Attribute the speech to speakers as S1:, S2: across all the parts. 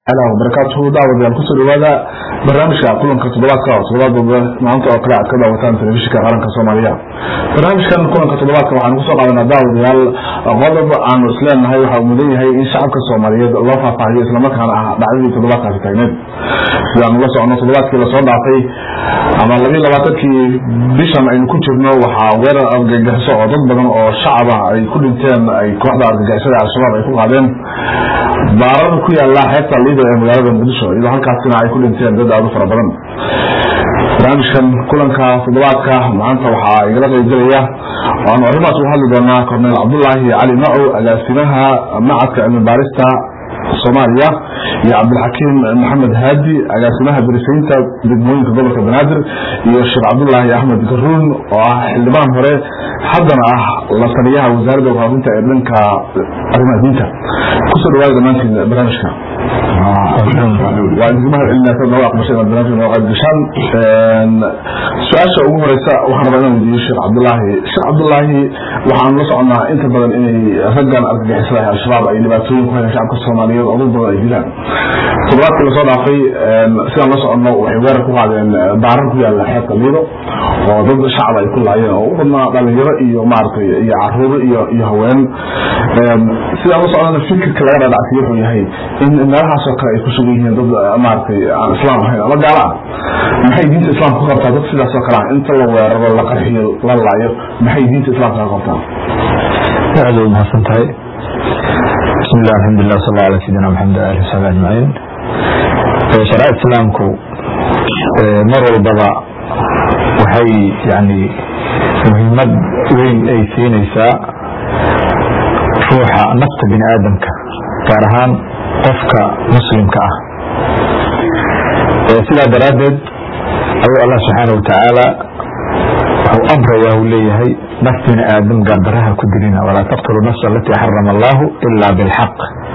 S1: barakaatuhu daawadayaal kusoo dhawaada barnaamijka kulanka toddobaadka oo toddobaadooda maanta oo kale aad ka daawataan telefishinka qaranka soomaaliya barnaamijkan kulanka toddobaadka waxaanu kusoo qaadanaa daawadayaal qodob aanu isleenahay waxa uu mudan yahay in shacabka soomaaliyeed loo faahfaahiyo islamarkaana ah dhacdadii toddobaadkaasi taagneed sidaanu la socono toddobaadkii lasoo dhaafay ama labiyi labaatankii bishan aynu ku jirno waxaa weerar argagixiso oo dad badan oo shacab ah ay ku dhinteen ay kooxda argagixisada al-shabaab ay ku qaadeen baarar ku yaala xeebta liido ee magaalada muqdisho iyadoo halkaasina ay ku dhinteen dad aad u fara badan barnaamijkan kulanka toddobaadka maanta waxaa igala qaybgelaya waanu arrimaas uga hadli doonaa korneel cabdulaahi cali macow agaasimaha macadka cilmi baarista soomaaliya iyo cabdilxakiim maxamed haadi agaasimaha darisaynta degmooyinka gobolka banaadir iyo sheekh cabdulaahi axmed garuun oo ah xildhibaan hore haddana ah la taliyaha wasaaradda warfaafinta ee dhanka arrimaha diinta kusoo dhawaada dhammaantiin barnaamijka waa idinkumahad celinaa noo aqbashay inaad barnaamijka noo qayb gashaan su-aasha ugu horeysa waxaan rabaa inaan weydiiyo sheekh cabdulaahi sheekh cabdulaahi waxaanu la soconaa inta badan inay raggan argagixisada ee al-shabaab ay dhibaatooyin ku hayaan shacabka soomaaliyeed oo dad badan ay dilaan toddobaadkii lasoo dhaafay sidaan la soconno waxay weerar ku qaadeen baarar ku yaala xeebta liido oo dad shacab ay ku laayeen oo u badnaa dhalinyaro iyo maaragtay iyo caruuro iyo iyo haween sidaan la socnana fikirka laga dhadhacsiyo wuxuu yahay in meelahaasoo kale ay ku sugan yihiin dad maaragtay aan islaam ahayn ama gaala ah maxay diinta islaamka ka qabtaa dad sidaasoo kale ah inta la weeraro la qarxiyo la laayo maxay diinta islaamka ka qabtaa
S2: aad u mahadsan tahay bismi llah alxamdulilah sal ala sayidina maxamed ali wasabi ajmaciin sharaa islaamku mar walbaba waxay yani muhiimad weyn ay siinaysaa ruuxa nafta bini aadamka gaar ahaan qofka muslimka ah sidaa daraaddeed ayuu allah subxaana watacaala wuxuu amrayaa uu leeyahay naf bini aadam gaardaraha ku dilina walaa taqtulu nafsa alatii xarama allahu ila bilxaq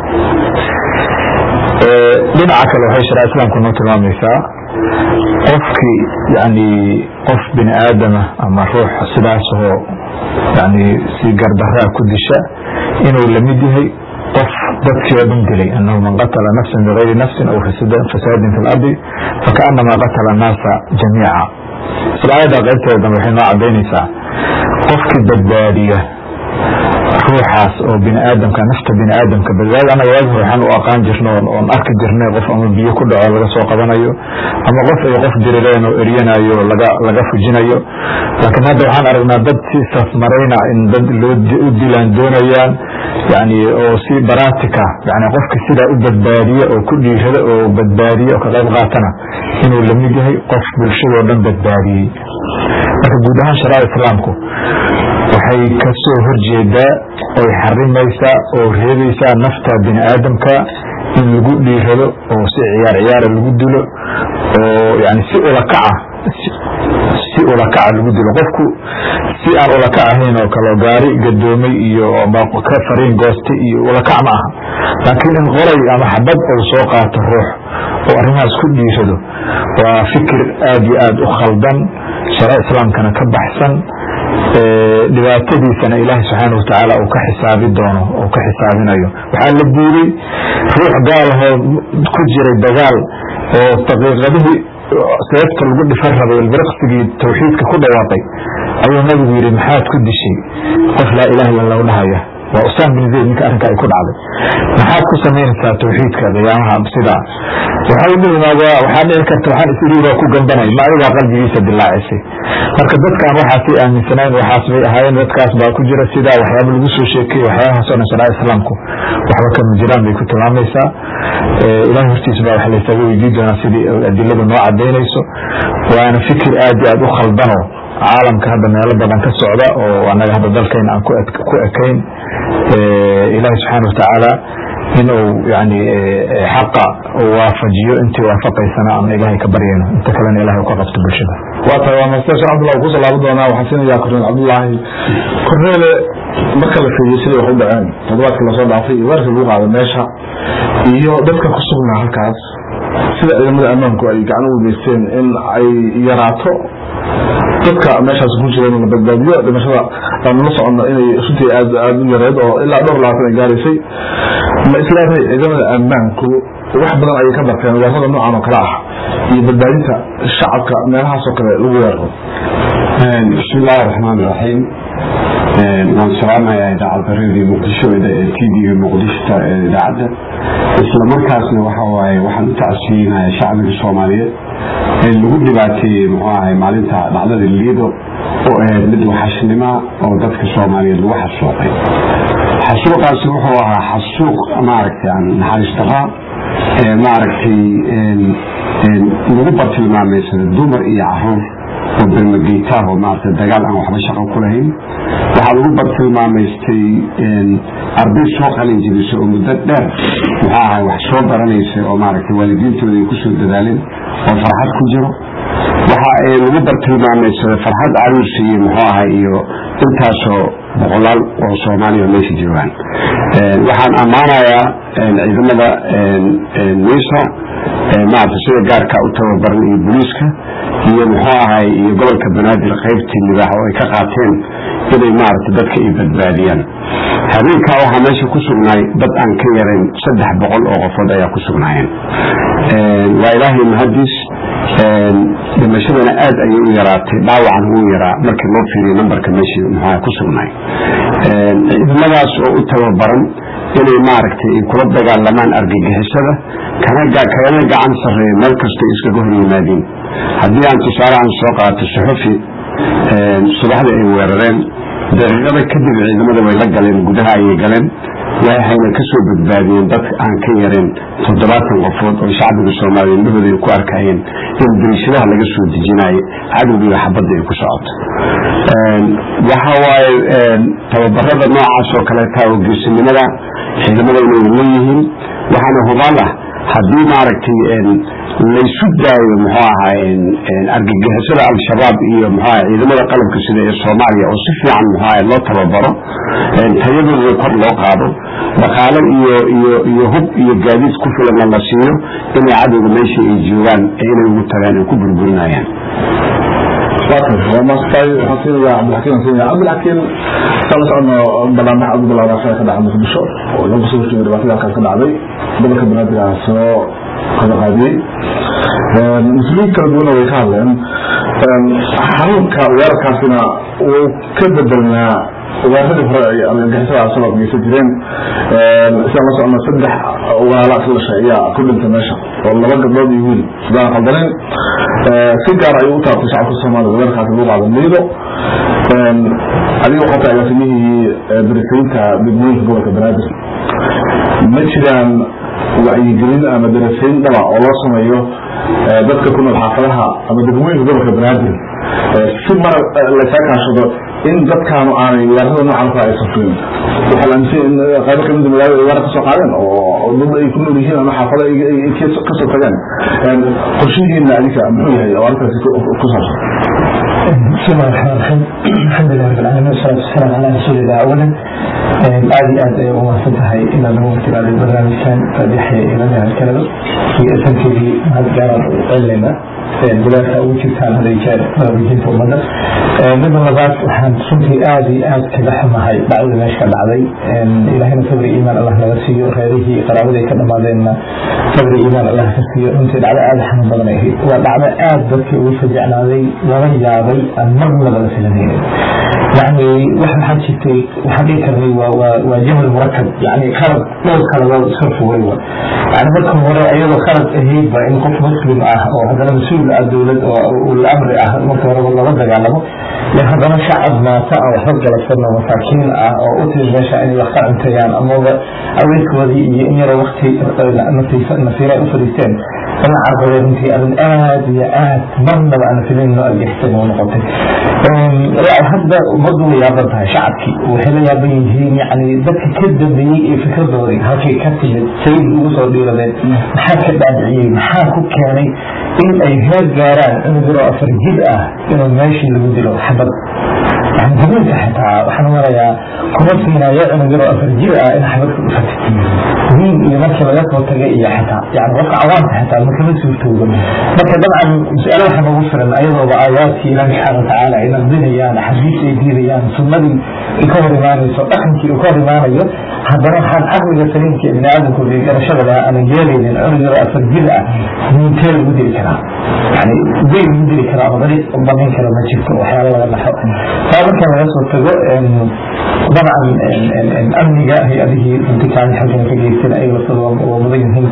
S2: dhinaca kale waxay sharaa islaamku noo tilmaamaysaa qofkii yani qof bini aadama ama ruux sidaasoo yani si gardaraa ku disha inuu lamid yahay qof dadkii oo dhan dilay anahu man qatala nafsan bigayri nafsin aw fasaadin fi lardi fakaanamaa qatala annaasa jamiica isla aayadda qaybteeda dambe waxay noo cadaynaysaa qofkii badbaadiya ruuxaas oo bini aadamka nafta bini aadamka badbaadi anaga waagi hore waxaan u aqaan jirna oon arki jirnay qof ama biyo ku dhaco laga soo qabanayo ama qof ay qof dirireen oo eryanayo laga laga fujinayo laakiin hadda waxaan aragnaa dad si safmarayna in dad loo u dilaan doonayaan yani oo si baratika yani qofki sidaa u badbaadiya oo ku dhiirada oo badbaadiya oo ka qayb qaatana inuu lamid yahay qof bulshadoo dhan badbaadiyey marka guud ahaan sharaa islaamku waxay kasoo horjeedaa oy xarimaysaa oo reebaysaa nafta bini aadamka in lagu dhiirado oo si ciyaar ciyaara lagu dilo oo yani si ulakaca si ulakaca lagu dilo qofku si aan ulakac ahayn oo kale gaari gadoomay iyo ka fariin gooste iyo ulakac ma aha laakiin in qoray ama xabad ou soo qaato ruux oo arrimahaas ku dhiirado waa fikir aad iyo aad u khaldan shara islaamkana ka baxsan dhibaatadiisana ilaahay subxaana watacaala uu ka xisaabi doono oo ka xisaabinayo waxaa la diiday ruux gaalahoo ku jiray dagaal oo daqiiqadihii seefta lagu dhifan rabay ilbiriqsigii tawxiidka ku dhawaaqay ayuu nabigu yidhi maxaad ku dishay qof laa ilaha illa lahu dhahaya waa usaan bin zayd ninka arrinka ay ku dhacday maxaad ku samaynaysaa tawxiidka qiyaamaha sidaa waxay dhihimaada waxaa dhici karta waxaan isiriiraa ku gambanay ma adigaa qalbigiisa dilaacisay marka dadkaan waxaasay aaminsanayn waxaas bay ahaayeen dadkaas baa ku jira sidaa waxyaaba lagu soo sheekeyey waxyaabahaas o dhan sharaa islaamku waxba kama jiraan bay ku tilmaamaysaa ilahay hortiisa baa wax laysaga weydii doonaa sidii adiladu noo cadaynayso waana fikir aad iyo aad u khaldano caalamka hadda meelo badan ka socda oo anaga hadda dalkayna aan ku ekayn ilaahay subxaana watacaala in uu yani xaqa uu waafajiyo intii waafaqaysana aan ilaahay ka baryayno inta kalena ilahay u ka qabto bulshada
S1: waa tahay waa master sheekh cabdullah kusoo laaban doonaa waxaan siinayaa korneel cabdullaahi korneele marka la fiiriyo siday wax u dhaceen toddobaadkii lasoo dhaafay iyo weerarkii lagu qaado meesha iyo dadka ku sugnaa halkaas sida ciidamada ammaanku ay gacan u wadaysteen in ay yaraato dadka meeshaas ku jireen la badbaadiyo dhimashada aanu la socono inay runtii aad aad u yareed oo ilaa dhowr labaatan ay gaaraysay ma islaahay ciidamada ammaanku wax badan ayay ka barteen weerarada noocan oo kale ah iyo badbaadinta shacabka meelahaas oo kale lagu weeraro
S3: bismi illaahi raxmaan iraxiim waan salaamayaa idaacadda radio muqdisho ee t v muqdishota ee idaacadda isla markaasna waxa waaye waxaan u tacsiinaya shacbiga soomaaliyeed ee lagu dhibaateeyey muxuu ahay maalinta dhacdada liido oo ahayd mid waxashnima oo dadka soomaaliyeed lagu xasuuqay xasuuqaasi wuxuu ahaa xasuuq maaragtay aan naxariis daraa ee maaragtay lagu bartilmaameysada dumar iyo caruur oo bermageytaah oo maaragtay dagaal aan waxba shaqo ku lahayn waxaa lagu bartilmaamaystay arday soo qalin jibisay oo muddo dheer muxuu ahay wax soo baranaysa oo maaragtay waalidiintooda ay kusoo dadaaleen oo farxad ku jiro waxa ay lagu bartilmaamaysaday farxad caruursi iyo muxuu ahay iyo intaasoo boqolaal oo soomaaliya meesha joogaan waxaan ammaanayaa ciidamada miisa maarata sida gaarka u tababaran iyo booliiska iyo muxuu ahay iyo gobolka banaadir qaybtii libaax oo ay ka qaateen inay maarata dadka ay badbaadiyaan habeenkaa waxaa meesha ku sugnaay dad aan ka yarayn saddex boqol oo qofood ayaa ku sugnaayeen waa ilaahay mahadiis dhimashadana aad ayay u yaraatay dhaawacan wuu yaraa markii loo fiiriyo nambarka meeshii muxuaha ku sugnaay ciidamadaas oo u tababaran inay maaragtay ay kula dagaalamaan argagixisada kana kana gacan sarreeya meel kastay iskaga hor yimaadiin haddii aan tusaale aan soo qaato suxufi subaxdii ay weerareen daqiiqada kadib ciidamada way la galeen gudaha ayay galeen waxayna kasoo badbaadiyeen dad aan ka yareen toddobaatan qofood oo shacbiga soomaaliya indhahooda ay ku arkayeen in dariishadaha laga soo dejinayo cadowgiiba xabadda ay ku socoto waxa waaye tababarada noocaas oo kaleeta oo geesinimada ciidamada inay leeyihiin waxaana hubaal ah haddii maaragtay laysu daayo muxuu ahay argagixisada al-shabaab iyo muxuu ahay ciidamada qalabka sida ee soomaaliya oo si fiican muxuu ahay loo tababaro tayadooda kor loo qaado dhaqaale iyo iyo iyo hub iyo gaadiid ku filanna la siiyo inay cadowga meesha ay joogaan ee inay ugu tagaan ay ku burburinayaan
S1: cabdilxakiin cabdilxakiin sala socono banaanbax aad u balaabaasha ka dhacay muqdisho oo lagu soo horjeeday dhibaatada halkaas ka dhacday gobolka banaadir ah soo qadaqaadiyey mas-uuliyiin kala duwana way ka hadleen xarunka weerarkaasina wuu ka bedelnaa weeraradii hore ay argagixisada al-shabaab geysan jireen sidaan la socno saddex walaala isla dhashay ayaa ku dhintay meesha oo laba gabdhood iyo wiil sidaan qaldaneyn si gaar ayuu u taabtay shacabka soomaaliya weerarkaasi lagu qaado liido adiga waxaa tahay agaasimihii darasaynta degmooyinka gobolka banaadir ma jiraan wacyigelin ama darasayn dhaba oo loo sameeyo dadka ku nool xaafadaha ama degmooyinka gobolka banaadir si mar laysaa kaashado in dadkaanu aanay weerarada noocan kale aysan fulin waxaa la aaminsan in qaybo kamida magaalada ay weerar kasoo qaadeen oo dad ay ku nool yihiin ama xaafado ay kasoo tageen qorshihiina adinka muxuu yahay oo arrintaasi ku saabsan
S4: بسم الله الرحمن الرحيم الحمد لله رب العالمين والصلاة والسلام على رسول الله أولا aad iyo aad ay u mahadsan tahay inaad nagu waqtigaaday barnaamijkan faadixaya ilanaha kalaba iyo asankeedii mahad gaaraan u celinayna bilaadka ugu jirtaan haday jeer wajinta ummadda midda labaad waxaan runtii aad iyo aad kaga xumahay dhacdada meesha ka dhacday ilaahayna sabri iimaan allah naga siiyo reerihii qaraabada ay ka dhamaadeenna sabri iimaan allah ka siiyo runtii dhacdo aad xanuun badan ay ahayd waa dhacdo aad dadkii ugu fajecnaaday laga yaabay aan marna laga filanaynin يعني واحد حد شتي واحد يكرني وجهل مركب يعني خلق دور خلق صرف ويوه يعني مركب وراء أيضا خلق هيب إن قف مسلم أه أو هذا مسؤول الدولة والأمر أه مركب وراء والله رد علمه لأن هذا شعب ما سأل حق لسنا مساكين أه أو أتري ماشا أن يخطع انتيان أما أولك وذي إن يرى وقتي نصيرة أفريتين أنا عارف أنت أن آد يا آد من أنا في لين أجحتني ونقطي hadda ummaddu way yaaban tahay shacabkii waxay la yaaban yihiin yani dadka ka dambeeyey ee fikradoodii halkay ka timid sayid ugu soo dhiiradeen maxaa ka dhaadiciyey maxaa ku keenay in ay heer gaaraan inuu diro afar jid ah inuu meeshii lagu dilo xabad يعني هذول حتى وحنا ورايا كنا فينا يعنى جرو أفر جرأة إن حبك فتت مين يمكن لك وتجي حتى يعني وقع عوام حتى ما كمان سويتوه لكن طبعا مسألة حنا وفرنا أيضا بآيات إلى سبحانه وتعالى إن الدنيا يعني حديث يدير يعني ثم دي يكون رماني سو أخن كي يكون رماني haddana waxaan caqliga saliimka ibni aadamku garashada laha aanan yeelaynin cunugada afar jir ah niintee lagu dili karaa yani way lagu dili karaa ama dariiq banayn kara ma jirto waxyaala laga dhaxo taa marka laga soo tago dabcan amniga hay-adihii runtikaan xaggana ka geysana ay laftooda waa mudan yihiin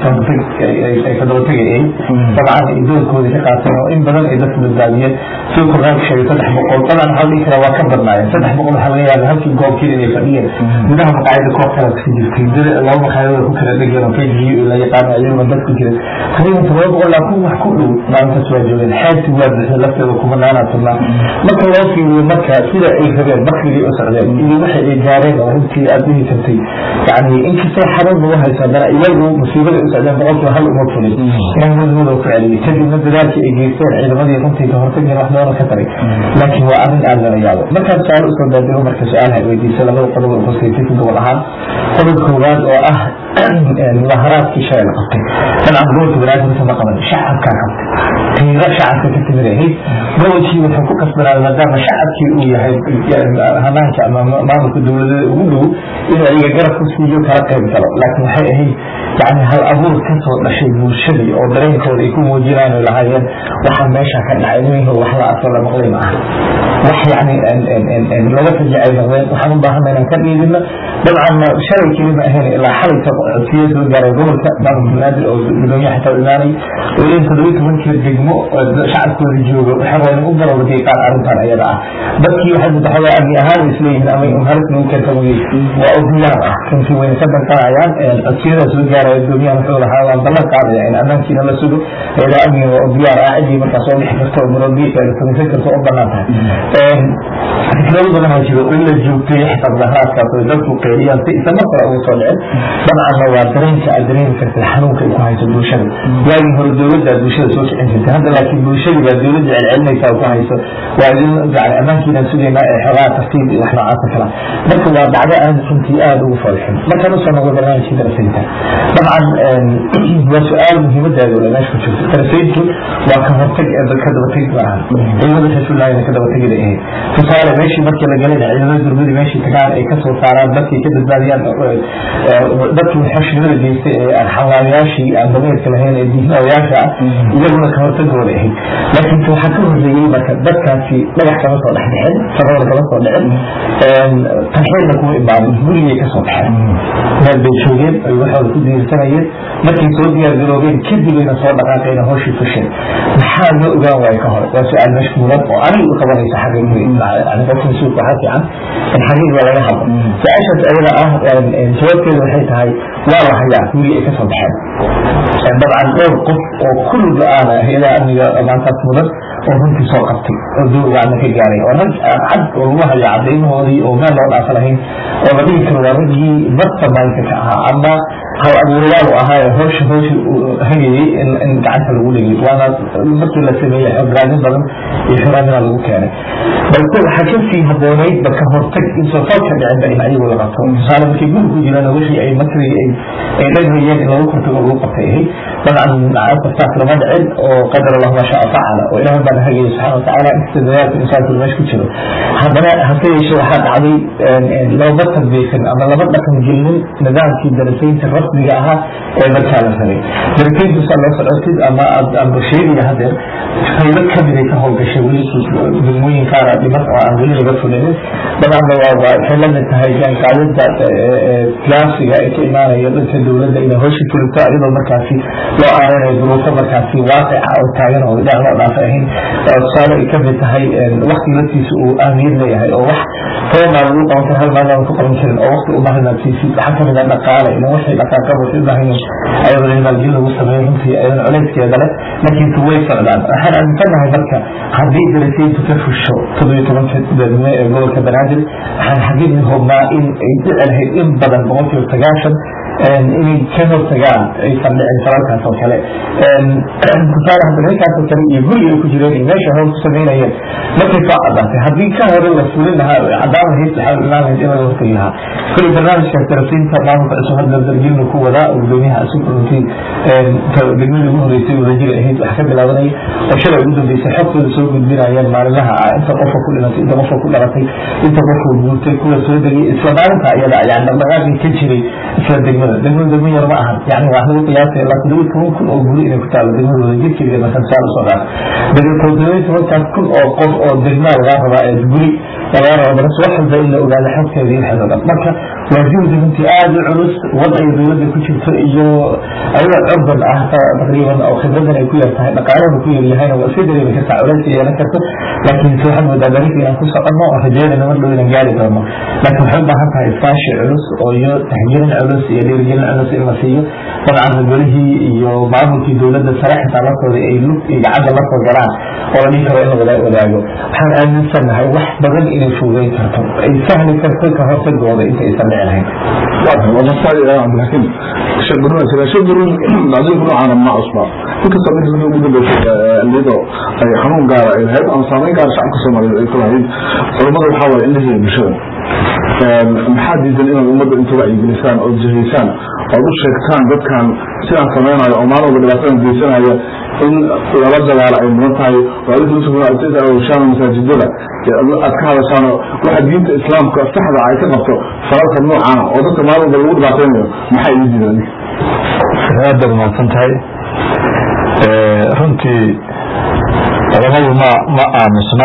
S4: ay ka daba tegayay dabcan ay doorkooda ka qaateen oo in badan ay dadka badbaadiyeen sida qur'aanka sheegay saddex boqol badan waxaa dhihi karaa waa ka badnaayeen saddex boqol waxaa laga yaaba halkii goobkii inay fadhiyeen gudaha maqaayada koob kala kasi jirtay dad laba maqaayadooda ku kala dhegeen oo kjiyo la yaqaano ayaguna dad ku jira taqriiban todoba boqol laa kun wax ku dhow maalintaas waa joogeen xeebti waa bixi lafteeda kuma naanaa turnaa marka loo fiiriyo marka sida ay rabeen bakrigii u socdeen iyo waxay ay gaareen oo runtii aada dhihi kartay yani inkastoo xarun lagu hayso haddana iyagu musiibada u socdeen boqolkiiba hal uma fulin inay mudmudoo ku celiyay kadibna dadaalkii ay geysteen ciidamadii runtii ka hortageen wax doona ka taray laakiin waa arrin aada lala yaabo markaan su-aal usoo daadego marka su-aalaha weydiisa labada qodob oo khusaytay ku gobol ahaan qodob koowaad oo ah mudaharaadkii shalay la qabtay dabcan gobolka banaadirka ma qaban shacabkaa qabtay tiiro shacabka ka timid ahayd gobolkii wuxuu ku kasbanaaday maadaama shacabkii uu yahay hanaanka ama maamulka dowladada ugu dhow inuu ayaga garab ku siiyo kala qayb galo laakiin waxay ahayd yani hal abuur kasoo dhashay bulshadii oo dareenkooda ay ku muujinaan ay lahaayeen waxaa meesha ka dhacay inuu wax la arko la maqlay ma aha wax yani laga fajacay noqdeen waxaan u baahana inaan ka dhiidino dabcan shalay keli ma ahayn ilaa xalayta codsiyo soo gaaray gobolka maamulka banaadir oo gudoomiyaha xitaa imaanay oo in toddobiyi tobankii degmo shacabkooda jooga waxay rabeen u barowday qaar arrintan ayada ah dadkii waxay mutaxawaa amni ahaan isleeyihiin ama halis lagu keenta weye waa ogiyaar ah runtii wayna ka danqanayaan codsiyada soo gaaraya gudoomiyaha wuxuu lahaa waan ballan qaadaya in ammaankiina la sugo eeda amniga waa ogiyaar ah ciddii markaa soo bixi karto oo murabbiisa samaysan karto u banaan tahay fikrado badan oo jiro in la joogtay xitaa mudaharaadkaas oo dadku qeeliyaan si isa mar kale ugu soo dhicin dabcanna waa dareenka aad dareemi kartay xanuunka ay ku hayso bulshada waagii hore dowladda aad bulshada soo kicin jirtay hadda laakiin bulshadii baa dowladda celcelinaysa oo ku hayso waa idin yani ammaankiinaan sugaynaa ee xogaa tartiib iyo wax noocaasa kala marka waa dhacdo aan runtii aada ugu foolxin markaan usoo noqdo barnaamijkii darasaynta dabcan waa su-aal muhiimadeeda ole meesha ku jirto darasayntu waa ka hortag ka dabateg maaha ciidamada rasuullahina ka dabategida ahayd tusaale meeshii markii la galayna ciidamada durmadi meeshii tagaan ay kasoo saaraan dadkii ka badbaadiyaan dadkii xoshnimada geystay ee xawaayaashii aan dameerka lahayn ee diinawayaasha ah iyaguna ka hortagooda ahayd laakiin waxaa ka horreeyey marka dadkaasi dhagax kama soo dhex dhixin sabada kama soo dhicin tarxeedna kuma imaanin gurigay kasoo baxeen meel bay joogeen ay waxooda ku diirsanayeen markay soo diyaar garoobeen kadibeyna soo dhaqaaqayna hooshii fusheen maxaa loo ogaan waaye ka hor waa su-aal mashkuulan oo aniga u qabanaysa xagga yani qofka mas-uulka waxaa fiican in xaqiiq baa laga hadlo su-aashaas ayada ah jawaabteeda waxay tahay waa la hayaa gurigi ay kasoo baxeen dabcan dhowr qof oo kulli go-aana hay-adaha amniga maantaas mudan oo runtii soo qabtay oo dowlgaana ka gaaray oo rag cad oo lagu haya cadaymahoodii oo meel loo dhaafa lahayn oo la dhigi karo waa raggii marta maalinka ka ahaa ama hal abuurayaal u ahaa ee howsha howsha hagayey in gacanta lagu dhigay waana markii la sameeyey xograadin badan iyo xuraamina lagu keenay balse waxaa kasii haboonayd ba ka hortag insoo falka dhicinba in ayagu la qabto tusaale markay guri ku jiraan wixii ay makri ay dhagrayeen in lagu kortago lagu qabtay ahayd dabcan asaas lama dhicin oo qadar allahu ma shaa facala oo ilaah baan hagaya subxana watacaala inkasta dadaalka insaanku meesha ku jiro haddana hase yeeshee waxaa dhacday looma tadbiiqin ama lama dhaqan gelinin nidaamkii darasaynta rasmiga ahaa ee markaa la rabay darasayntu saa loo socotid ama amba sheegaya hadeer qaybo kamiday ka howlgashay weli degmooyin qaara dhiman oo aan weli laga fulinin dabcanna waa waxay la mid tahay jaanqaadada classiga ee ka imaanaya dhanka dowladda inay howsha fulito iyadoo markaasi loo aaranayo duruufo markaasi waaqica oo taagan oo dhinac loo dhaafa ahayn tusaale ay kamid tahay wakti laftiisa uu ahmiyad leeyahay oo wax toban maalin lagu qaban karo hal maalin aan ku qaban karin oo wakti umahinaad siisid waxaa kamid ah dhaqaale ina wixii dhaqaaqaba waxay u baahan yihin ayadoo in maalgelin lagu sameeyo runtii ayadana colayskeeda leh laakiinse way socdaan waxaan aaminsanahay marka haddii darasayntu ka fusho toddobiyo tobanka degme ee gobolka banaadir waxaan xaqiiqi hubnaa in ay dhici lahayd in badan boqolkiiba sagaashan inay ka hortagaan aysan dhicin falalkaas oo kale tusaale hadda ninkaas oo kale iyo guri ay ku jireen iyo meesha hoos ku samaynayeen markay soo cadaatay haddii ka hore la fulin lahaa cadaan lahayd waxaa imaan lahayd in laga hortagi lahaa kuli barnaamijkaas tarafiinta maamulka cusub hadda darjilna ku wadaa oo gudoomiyaha cusub runtii degmadii ugu horeysay wadajira ahayd wax ka bilaabanaya oo shalay ugu dambeysay xogtooda soo gudbinayeen maalinlaha ah inta qofka ku dhimatay inta qofka ku dhalatay inta qofka guurtay kuwa soo degay isla maalinta iyada yani dhaqdhaqaaqii ka jiray isla degmada degmada degmo yar ma ahan yani wax lagu qiyaasay ilaa todoba toban kun oo guri inay ku taalo degmada wadajir keliya markan saa usoo qaata todoba tobankaas kun oo qof oo degmaa lagaa rabaa ee guri lagaa rabaa markas wax walba in la ogaado xogteeda iyo waxeeda dhan marka waa juhdi runtii aada u culus wadciga dowladda ku jirto iyo ayadoo curdan ah taqriiban oo khibradan ay ku yar tahay dhaqaalahana ku yar yahayna waa iska dareemi kartaa culays yeelan karto laakiin se waxaad moodaa dariiqa inaan ku soconno oo rajeynayna mar dhow inaan gaari doono laakiin waxay u baahan tahay iskaashi culus oo iyo taxjirin culus iyo dhiirigelin culus in la siiyo dabcan ragolihii iyo maamulkii dowladda sare xitaa laftooda ay lug iyo gacanta la soo galaan oo la dhihi karo in la wada wadaago waxaan aaminsanahay wax badan inay fuugeyn karto ay sahli karto ka hortagooda inta aysan dhici lahayn
S1: laakiin shaqurun shaqurun adinku noocaana ma cusba inkasta markii ugu dambeysay lido ay xanuun gaara ay lahayd ama saameyn gaara shacabka soomaaliyeed ay ku lahayd culammada waxaa waaye in la heliyo bulshada maxaa diidan inaad ummadda inta wacyigelisaan oo jihaysaan ood u sheegtaan dadkan sidaan samaynayo oo maalin walba dhibaatadan geysanaya in lala dagaalo ay mudan tahay oo adinka ushaan masaajidada aad ka hadashaan waxa diinta islaamka saxda ay ka qabto falalka noocaana oo dadka maalin walba lagu dhibaataynayo maxaa igu diidan
S2: aad baad umahadsan tahay runtii culamadu ma ma aamusna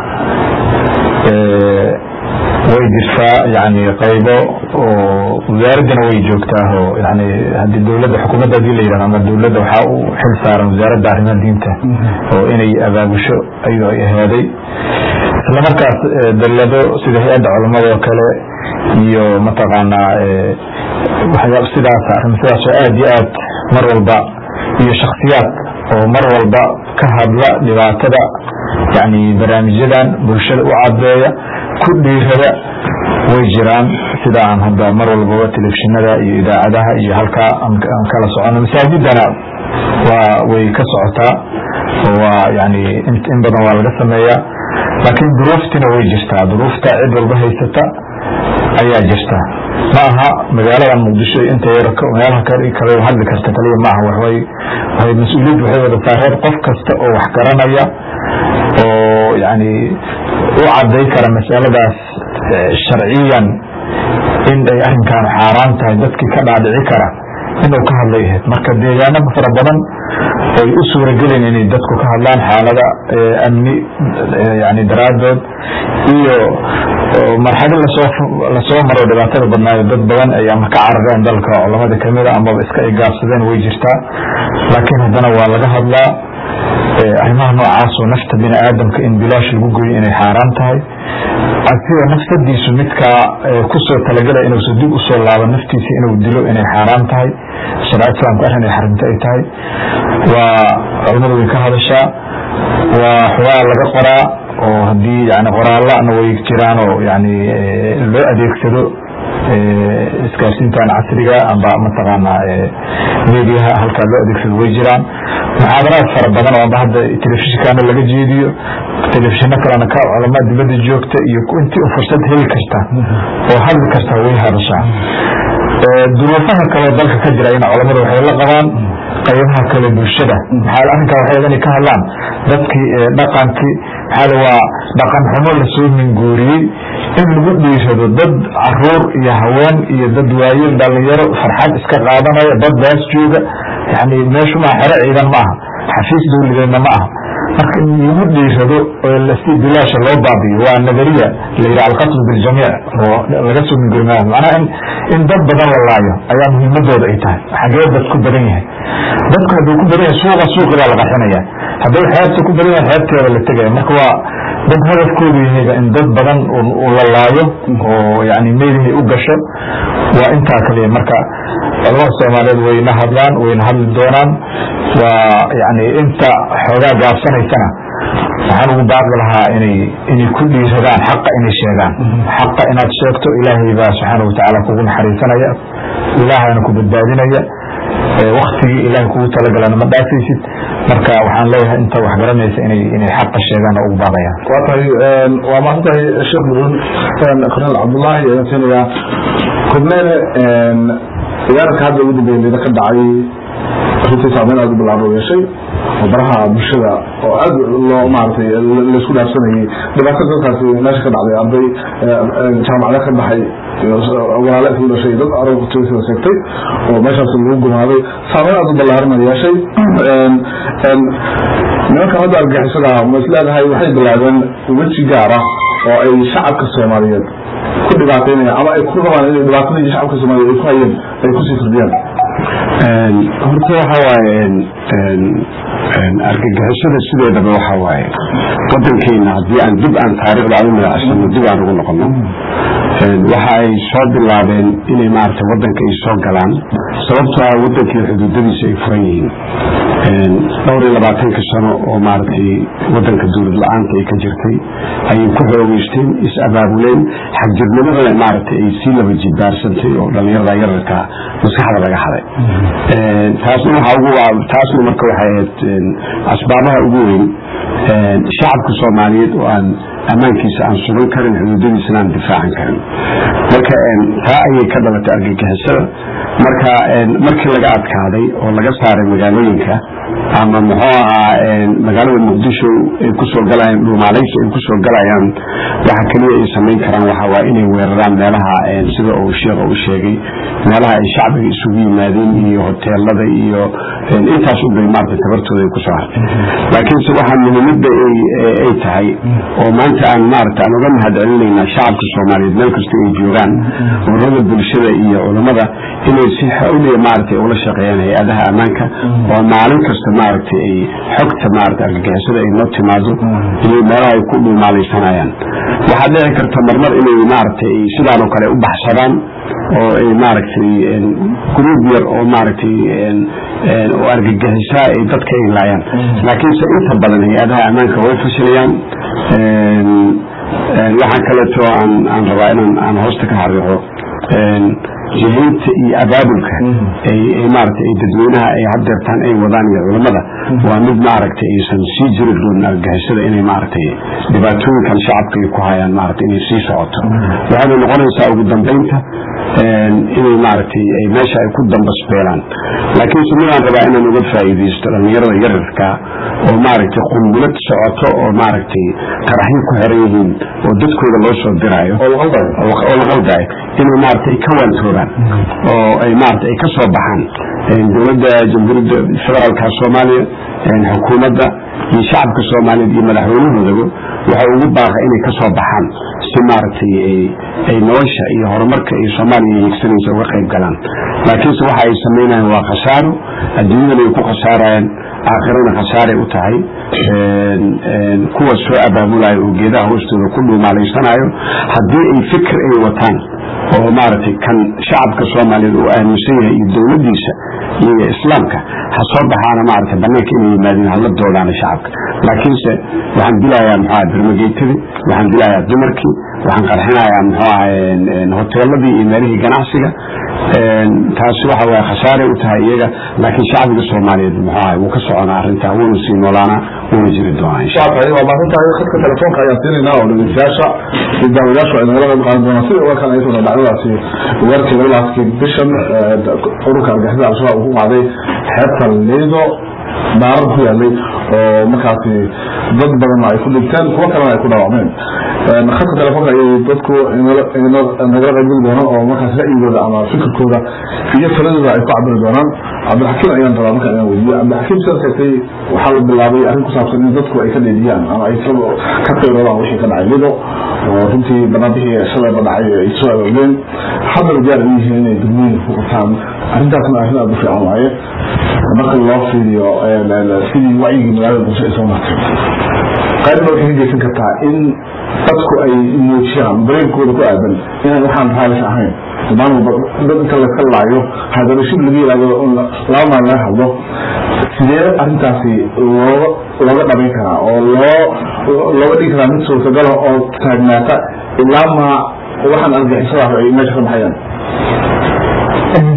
S2: way jirtaa yani qaybo oo wasaaraddana way joogtaa oo yani hadii dowladda xukuumadda hadii la yidhahdo ama dowladda waxaa u xil saaran wasaaradda arrimaha diinta oo inay abaabusho ayuu ay ahaaday isla markaas dallado sida hay-adda culamada oo kale iyo mataqaanaa waxyaab sidaas arrin sidaas oo aad iyo aad mar walba iyo shaksiyaad oo mar walba ka hadla dhibaatada yani barnaamijyadan bulshada u cadeeya ku dhiirada way jiraan sida aan hadda mar walbaba telefishinada iyo idaacadaha iyo halkaa aan kala socono masaajidana waa way ka socotaa oo waa yani in badan waa laga sameeyaa laakiin duruuftina way jirtaa duruufta cid walba haysata ayaa jirta ma aha magaaladan muqdisho inta meelaha kale hadli karta kaliya ma aha waxway waxay mas-uuliyad waxay wada saareed qof kasta oo wax garanaya oo yani u caday kara masaladaas sharciyan in ay arrinkan xaaraan tahay dadkii ka dhaadhici kara inuu ka hadlay ahayd marka deegaano fara badan oy u suuragelin inay dadku ka hadlaan xaalada amni yani daraadood iyo marxalo lasoo lasoo maro dhibaatada badnaayo dad badan ay ama ka carareen dalka culamada kamida amaba iska igaabsadeen way jirtaa laakiin haddana waa laga hadlaa arrimaha noocaasoo nafta bini aadamka in bilaash lagu goyo inay xaaraan tahay asiga nafsadiisu midkaa kusoo talagelaya inuusa dib usoo laabo naftiisa inuu dilo inay xaaraan tahay shareecada islaamka arrin ay xarimta ay tahay waa culamadu way ka hadashaa waa xogaa laga qoraa oo haddii yani qoraallana way jiraan oo yani loo adeegsado isgaarsiintan casriga amba mataqaana mediaha halkaa loo adeegsado way jiraan muxaadaraad fara badan oo amba hadda telefishinkaana laga jeediyo telefishino kalena ka culamaa dibadda joogta iyo intii fursad heli karta oo hadli karta way hadashaa duruufaha kaleo dalka ka jira ina culamadu waxay la qabaan qaybaha kale bulshada maxaa arrinkaa waxay inay ka hadlaan dadkii dhaqankii maxaa waa dhaqan xumo lasoo minguuriyey in lagu dhiirado dad caruur iyo haween iyo dad waayeel dhalinyaro farxad iska qaadanaya dad baas jooga yani meeshu maa xero ciidan ma aha xafiis dowladeedna ma aha marka in lagu dhiirado oo si bilaasha loo baabiyo waa nadariya la yidhaha alqatl biljamiic oo laga soo minguri maayo macnaha in in dad badan la laayo ayaa muhiimadooda ay tahay xagee dad ku badan yahay dadku hadduu ku badan yahay suuqa suuqidaa la qaxinaya hadduu xeebta ku badan yahay xeebteeda la tegaya marka waa dad hadafkoodu yahayba in dad badan la laayo oo yani meelihay u gasho waa intaa kaliya marka culamada soomaaliyeed wayna hadlaan wayna hadli doonaan waa yani inta xoogaa gaabsanaysana waxaan ugu baaqi lahaa inay inay ku dhiiradaan xaqa inay sheegaan xaqa inaad sheegto ilaahay baa subxaana watacaala kugu naxariisanaya ilaahana ku badbaadinaya waktigii ilaahay kugu talagalana ma dhaafaysid marka waxaan leeyahay inta wax garanaysa inay inay xaqa sheegaan oo ugu baaqayaan
S1: waa tahay waa mahadsan tahay sheekh mudun korneel cabdullaahi ayaan siinayaa korneele ciyaarka hadda ugu dambeeyay lida ka dhacay runtii saameyn aad u bilaabo yeeshay oo baraha bulshada oo aad loo maaragtay laisku dhaafsanayay dhibaato dadkaasi meesha ka dhacday arday jaamacada ka baxay walaale isku dhashay dad arogtiisa seegtay oo meeshaas lagu gumaaday saameyn aad u ballaaran yeeshay nimanka hadda argixisada ma isleedahay waxay bilaabeen weji gaar ah oo ay shacabka soomaaliyeed ku dhibaataynayaan ama ay ku rabaan inay dhibaatadii shacabka soomaaliyeed ay ku hayeen ay kusii kordhiyaan
S3: horta waxa waaye argagixisada sideedaba waxa waaye wadankeena haddii aan dib aan taariikhda aan u magacsano dib aan ugu noqono waxa ay soo bilaabeen inay maaragtay wadanka ay soo galaan sababtoo ah wadankii xuduudadiisa ay furan yihiin dhowr iyo labaatanka sano oo maaragtay wadanka dowlad la-aanta ay ka jirtay ayay ku xoogeysteen is abaabuleen xagjirnimadana maaragtay ay sii laba jibaarsantay oo dhalinyarada yararka maskaxda laga haday taasna waxa ugu taasna marka waxay ahayd asbaabaha ugu weyn shacabka soomaaliyeed oo aan ammaankiisa aan sugan karin xuduudadiisana aan difaacan karin marka taa ayay ka dhalatay argagixisada marka markii laga adkaaday oo laga saaray magaalooyinka ama muxuu ahaa magaalada muqdisho ay kusoo galayaan dhuumaalaysi ay kusoo galayaan waxa keliya ay samayn karaan waxa waa inay weeraraan meelaha sida uu sheekha u sheegay meelaha ay shacbiga isugu yimaadeen iyo hoteelada iyo intaas ubay maarata tabartooda ay kusoo hartay laakiinse waxaa muhiimada ay tahay oo maanta aan maarata aan uga mahad celinaynaa shacabka soomaaliyeed meel kasta ay joogaan ururada bulshada iyo culammada inay si xawliya maaragtay ula shaqeeyaan hay-adaha ammaanka oo maalin kasta maaragtay ay xogta maarata argagixisada ay noo timaado inay meelaha ay ku dhuumaalaysanayaan waxaa dhici karta marmar inay maaragtay sidaan oo kale u baxsadaan oo ay maaragtay gruub yar oo maaragtay oo argagixisaa ay dadka ay laayaan laakiinse inta badan hay-adaha ammaanka way fashilayaan waxaan kaleeto aan aan rabaa inaan aan hoosta ka xariiqo jihaynta iyo abaabulka ay maaragtay ay dadweynaha ay haddeertaan ay wadaan iyo culamada waa mid maaragtay aysan sii jiri doonin argagixisada inay maaragtay dhibaatooyinkan shacabka ay ku hayaan maaragtay inay sii socoto waxayna noqonaysaa ugu dambeynta inay maaragtay ay meesha ay ku dambasbeelaan laakiinse midaan rabaa inaan uga faa'iidaysto dhallinyarada yararka oo maaragtay qunbulad socoto oo maaragtay qaraxyo ku xiran yihiin oo dadkooda loo soo diraayo oo la qaldayo inay maaragtay ka waantoobaan oo ay maaragtay ay ka soo baxaan dowladda jamhuuriyadda federaalka soomaaliya xukuumadda iyo shacabka soomaaliyeed iyo madaxweynahoodaba waxa ugu baaqa inay ka soo baxaan si maaragtay ay nolosha iyo horumarka iyo soomaaliya hiigsanaysa uga qayb galaan laakiinse waxa ay samaynayaan waa khasaaro adduunyadana ay ku khasaarayaan aakhirana khasaaray u tahay kuwa soo abaabulayo oo geedaha hoostooda ku dhuumaalaysanayo haddii ay fikir ay wataan oo maaragtay kan shacabka soomaaliyeed uu aaminsan yahay iyo dowladdiisa iyo islaamka ha soo baxaana maaragtay banaanka inay yimaadeen hala doodaana shacabka laakiinse waxaan dilayaa muxuu aha birmageytadii waxaan dilayaa dumarkii waxaan qarxinayaa muxuu ahay hoteeladii iyo meelihii ganacsiga taasi waxa waye khasaaray u tahay iyaga laakiin shacbiga soomaaliyeed muxuu ahay wuu ka soconaa arrintaa wuuna sii noolaanaa wuuna jiri doonaa insha
S1: waa waa maasantahay khadka telefoonka ayaan siinaynaa oo dhegeystayaasha iyo daawadayaashu ay nagala qayb qaadan doonaan sida uga kale ay soo dhacdadaasi weerarkii laga laaskii bishan ururka argixisada al-shabaab uu ku qaaday xeebta liido daarad ku yaalay oo markaasi dad badan ay ku dhinteen kuwo kalena ay ku dhaawacmeen khadka telefoonka ayay dadku nagala qaybgeli doonaan oo markaas ra'yigooda ama fikirkooda iyo taladooda ay ku cabiri doonaan cabdilxakiim ayaan rabaa marka inaan weydiyo cabdilxakiim sidaad sheegtay waxaa la bilaabay arrin ku saabsan in dadku ay ka dheediyaan ama ay ka qayroodaan wixii ka dhacay lido oo runtii banaanbixii shalayba dhacay ay soo aroogeen haddana diyaar u yihiin inay degmooyinka ku qabtaan arrintaasna arrin aada u fiican waaye marka loo fiiriyo sidii wacyigii magaalada bulsho ay soo martay qaybna waxay ka geysan kartaa in dadku ay muujiyaan dareenkooda ku aadan inaan waxaan raalis ahayn maalin dad inta laska laayo haddana shib laga yiraahdo laba maalin laga hadlo sidee arrintaasi looga looga dhabayn karaa oo loo looga dhigi karaa mid suurtagala oo taagnaata ilaa ma waxaan argixisada ay meesha ka baxayaan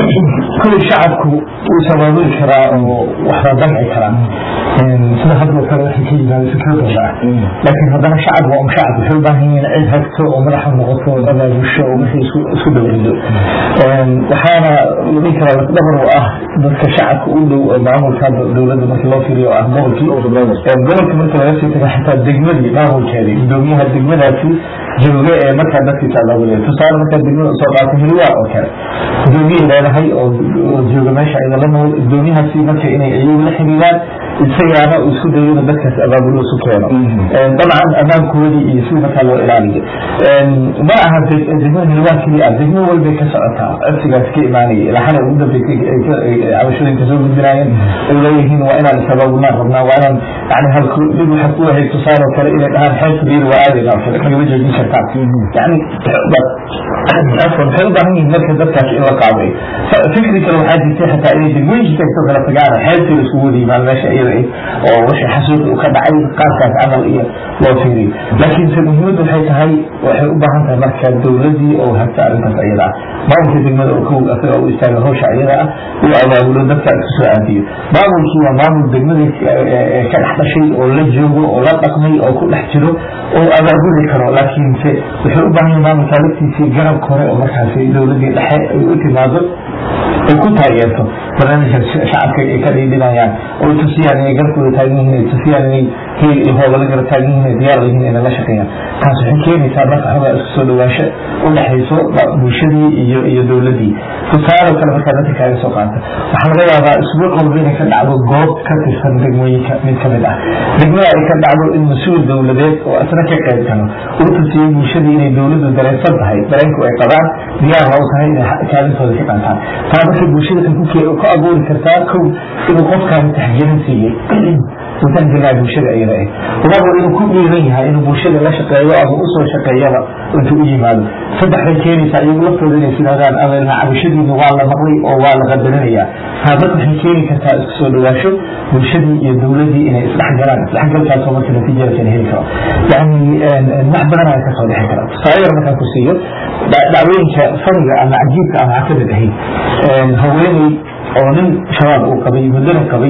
S4: kulli shacabku wuu sabaabuli karaa oo waxbaa damci karaa sida hadda oo kale waxay ka yimaada fikradooda ah laakiin haddana shacab waa um shacab waxay u baahan yihiin cid hagto oo madaxa noqoto oo abaabusho oo wixii isku isku dowrido waxaana la dhihi karaa lafdhabar u ah dadka shacabka u dhow oo maamulka dowladda markii loo fiiriyo oo ah gobolkii gobolka marka laga sii taga xitaa degmadii maamulkeedii gudoomiyaha degmadaasi jooga ee markaa dadkiisa abaabulaya tusaale markaa degmada usoo qaatay hiliwaa oo kale gudoomiyay leedahay oo jooga meesha idala nool gudoomiyahaasi marka inay iyagu la xiriiraan isagaana uu isku dayo inuu dadkaas abaabulo isu keeno dabcan ammaankoodii iyo si markaa loo ilaaliyo ma aha degmada hiliwaa keliya ah degmo walbay ka socotaa codsigaas ka imaanaya ilaa xalay ugu dambeysay cabashooyinka soo gudbinaayeen ay leeyihiin waa inaan isabaabulaan rabnaa waa inaan yani halku dhib waxaa ku ahayd tusaale oo kale inay dhahaan xeelka biir waa aadayna oo kale nagama joojin kartaan yani afwan waxay u baahan yihiin marka dadkaas in la qaaday fikri kale waxaa jirtay xataa inay degmooyinka kasoo kala tagaan xeelkii laiskugu wada yimaan meesha iyada oo wixii xasuuqi u ka dhacay qaarkaas camal iyo loo fiiriyo laakiinse muhiimaddu waxay tahay waxay u baahan tahay marka dowladii oo hagta arrintaas iyada ah maamulka degmada oo kow asaga u istaaga hawsha iyada ah uu abaabulo dadka isku soo aadiyo maamulkii waa maamul degmada ka dhex dhashay oo la joogo oo la dhaqmay oo ku dhex jiro oo abaabuli karo laakiinse waxay u baahan yihin maamulka laftiisii garabka hore oo markaasi dowladii dhexe ay u timaado ay ku taageerto barnaamijka shacabka ay ka dhiidhinayaan oo tusiyaan inay garkooda taagan yihiin ay tusiyaan inay heel iyo hoobala gara taagan yihiin ay diyaar yihiin inay la shaqeeyaan taas waxay keenaysaa marka xogaa isku soo dhawaansho u dhexayso bulshadii iyo iyo dowladii tusaale kale markaa dadka kaaga soo qaata waxaa laga yaabaa isbuuc walba inay ka dhacdo goob ka tirsan degmooyinka mid ka mid ah degmada ay ka dhacdo in mas-uul dowladeed oo isna ka qayb galo uu tusiyey bulshadii inay dowladdu dareensan tahay dareenku ay qabaan diyaar ha u tahay inay kaalintooda ka qaataan taa markay bulshada kan ku abuuri kartaa kow inuu qofkaani taxgelin siiyey usan gelaa bulshada iyada ah labo inuu ku dhiiran yahay inuu bulshada la shaqeeyo ama usoo shaqeeyaba intuu u yimaado saddex bay keenaysaa iyagu laftooda inay sidaadaan ama cabashadiina waa la maqlay oo waa la qadarinayaa taabad waxay keeni kartaa isku soo dhawaasho bulshadii iyo dowladii inay isdhexgalaan isdhexgalkaasoo marka natiijadaasina heli karo yani wax badan ayaa kasoo dhexi kara tusaale yar markaan ku siiyo dhacdooyinka faniga ama cajiibka ama cakamid ahayd haweeney oo nin shabaab uu qabay muddana qabay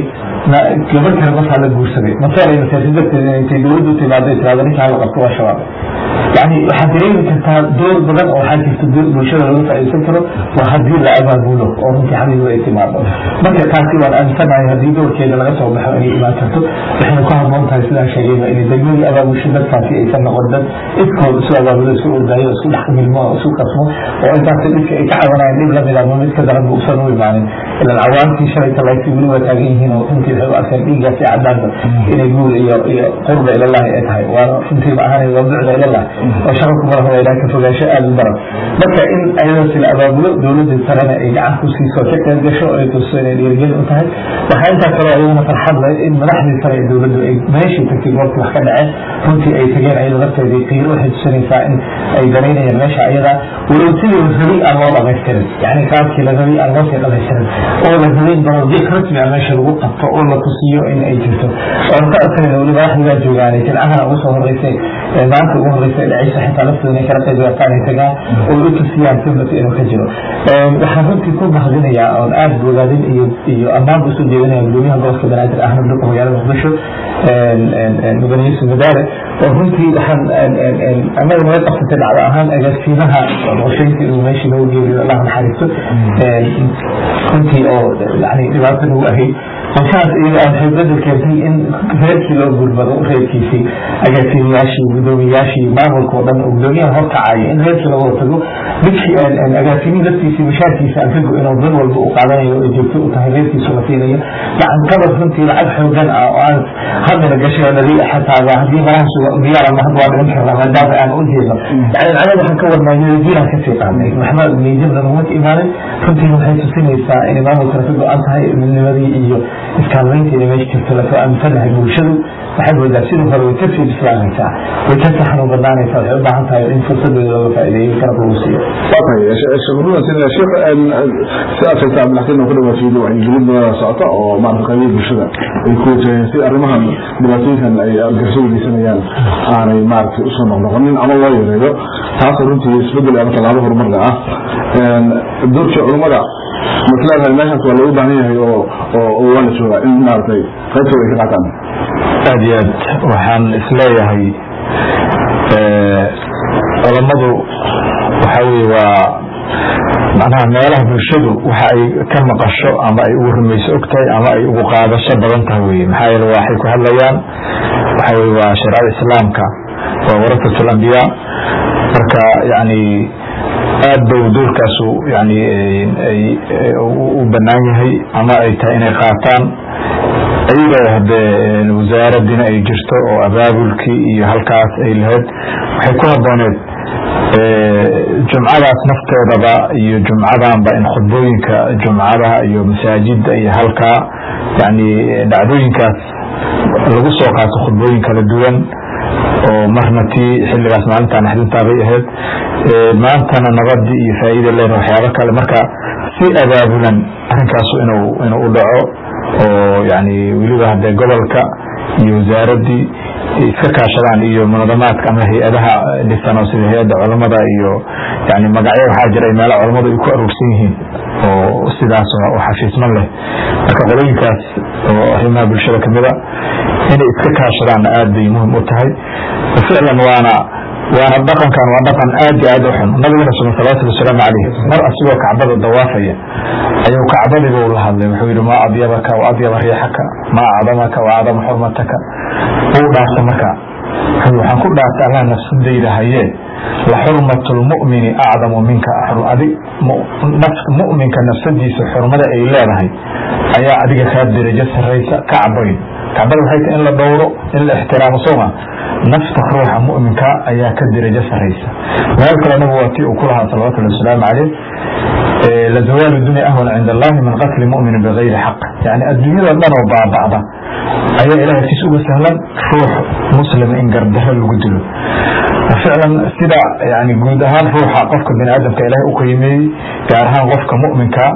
S4: gabar kale markaa la guursaday masaala masaasi darteed intay dowladdu timaado tiraado ninkaa la qabto waa shabaab yani waxaad dareemi kartaa door badan oo waxaa jirta bulshada laga faa'iidsan karo waa haddii la abaabulo oo runtii xamidu ay timaado marka taasi waan aaminsanahay haddii doorkeeda laga soo baxo inay imaan karto waxayna ku habboon tahay sidaan sheegayba inay degmadii abaabusho dadkaasi aysan noqon dad iskood isu abaabulo isku ordaayo isku dhex milmo oo isu qasmo oo intaasi dhibka ay ka cabanayaan dhib lamid ama mid ka daran bu usan u imaanin ilan cawaantii shalayta layti weli waa taagan yihiin oo runtii waxay u arkeen dhiiggaasi cadaanba inay guul iyo iyo qurba ilallahi ay tahay waana runtii ma ahanay waa bucda ilallah oo shaqalku madax waa ka fogaansho aada u daran marka in ayadaasi la abaabulo dowladda sarena ay gacan ku siiso ka qayb gasho ay tuso inay dhiirigeli u tahay waxaa intaa kaloo ayaguna farxad leh in madaxdii sare ee dowladdu ay meeshii tagtay goobtii wax ka dhaceen runtii ay tageen ayada lafteedii qiiro waxay tusinaysaa in ay danaynayaan meesha ayada walow sidii la rabay aan loo dhamaystirin yani qaabkii la rabay aan loo sii dhamaystirin oo la rabay barodiiq rasmi ah meesha lagu qabto oo la tusiyo in ay jirto oon ka adkanayna weli madaxdigaa joogaanay jilcahana ugu soo horeysay maanta ugu horeysay dhacaysa xitaa laftooda inay kala qayb qaataan ay tagaan oo u tusiyaan simbati inuu ka jiro waxaan runtii ku mahadinayaa oon aada bogaadin iyo iyo ammaanba usoo jeedinaya gudoomiyaha gobolka banaadir ahmed duqa magaalada muqdisho mudane yuusuf madaare oo runtii waxaan annaga naga qabsatay dhacdo ahaan agaasimaha qorsheynta inuu meeshii noogu geeriyo allah naxariisto runtii oo yani dhibaato nagu ahayd qorshahaas iyada ah waxay bedel keentay in reerkii loo gurmado reerkiisii agaasimayaashii gudoomiyayaashii maamulka oo dhan oo gudoomiyaha horkacaya in reerkii laga tago midkii agaasimihi laftiisii mashaarkiisa aan ka go-in oo dan walba uu qaadanayo oo joogto u tahay reerkiisu la siinayo gacan qabad runtii lacag xoogan ah oo aan hadmina gashay oo nadi xataaba haddii malahaas diyaar ama had waa dhigan karnaa maadaama aan u jeedno yani macnada waxaan ka wadnaa niyadiinaan kasii qaadnay maxmed niyadibna naguma imaanin runtii waxay tusinaysaa inay maamulkana ka go-an tahay midnimadii iyo iskaalmaynta inay meesha jirto lasoo aaminsanahay bulshadu waxaad moodaa sidii hore way kasii bislaanaysaa way kasii xanuun badnaanaysaa waxay u baahan tahay in fursadeeda looga faa'iideeyo garab lagu siiyo
S1: shukrudan sida sheekh sidaad sheegta cabdilxakiin oo ku dhawaatiyey wacyigelin badan socota oo maarata qaybihi bulshada ay ku wajaheen si arrimahan dhibaatooyinkan ay argagixisada geysanayaan aanay maaragtay usoo noqnoqonin ama loo yareeyo taasoo runtii isbedel ama tallaabo horumarka ah doorkii culummada masleedahay meeshaas waa loogu baahan yahay oo oo waa la joogaa in maaragtay qaybtooda ay ka qaataan
S2: aad iyo aad waxaan isleeyahay culammadu waxa weye waa macnaha meelaha bulshadu waxa ay ka maqasho ama ay ugu rumayso og tahay ama ay ugu qaadasho badan tahay weye maxaa yeele waxay ku hadlayaan waxa weye waa shareecada islaamka waa warasat alambiyaa marka yani aad bay doorkaasu yani u banaan yahay ama ay tahay inay qaataan iyadoo hadee wasaaradina ay jirto oo abaabulkii iyo halkaas ay lahayd waxay ku habooneed jumcadaas nafteedaba iyo jumcadanba in khudbooyinka jumcadaha iyo masaajida iyo halkaa yani dhacdooyinkaas lagu soo qaato khudbooyin kala duwan oo marna tii xiligaas maalinta naxdintaabay ahayd maantana nabadii iyo faa'iida leen waxyaabo kale marka si abaabulan arinkaasu inuu inuu u dhaco oo yani weliba hadee gobolka iyo wasaaradii iska kaashadaan iyo munadamaadka ama hay-adaha dhisan oo sida hay-adda culamada iyo yani magacyo waxaa jira meela culamadu ay ku aruursan yihiin oo sidaas oo xafiisman leh marka qolooyinkaas oo arrimaha bulshada kamida inay iska kaashadaanna aad bay muhim u tahay ficlan waana waana dhaqankan waa dhaqan aad iyo aad u xun nabigana suma salawatu wasalaamu caleyh mar asigoo kacbada dawaafaya ayuu kacbadiiba ula hadlay wuxuu yihi maa adyabaka wa adyaba riixaka maa acdamaka wa acdama xurmataka uu dhaarta marka waxaan ku dhaartay allah nafsadayda hayee la xurmatu lmu'mini acdamu minka adi mu'minka nafsadiisa xurmada ay leedahay ayaa adiga kaa derajo saraysa kacbayn kacbada waxay tahay in la dhowro in la ixtiraamo sooma nafta ruuxa mu'minka ayaa ka derajo saraysa meel kale nabigu waa tii uu ku lahaa salawatullahi wasalaamu caleyh lazawaalu dunya ahwan cinda allahi min qatli mu'minin bigayri xaq yani adduunyada dhan oo baaba'da ayaa ilahay agtiis uga sahlan ruux muslima in gardaro lagu dilo ficlan sida yani guud ahaan ruuxa qofka bini aadamka ilahay u qiimeeyey gaar ahaan qofka mu'minka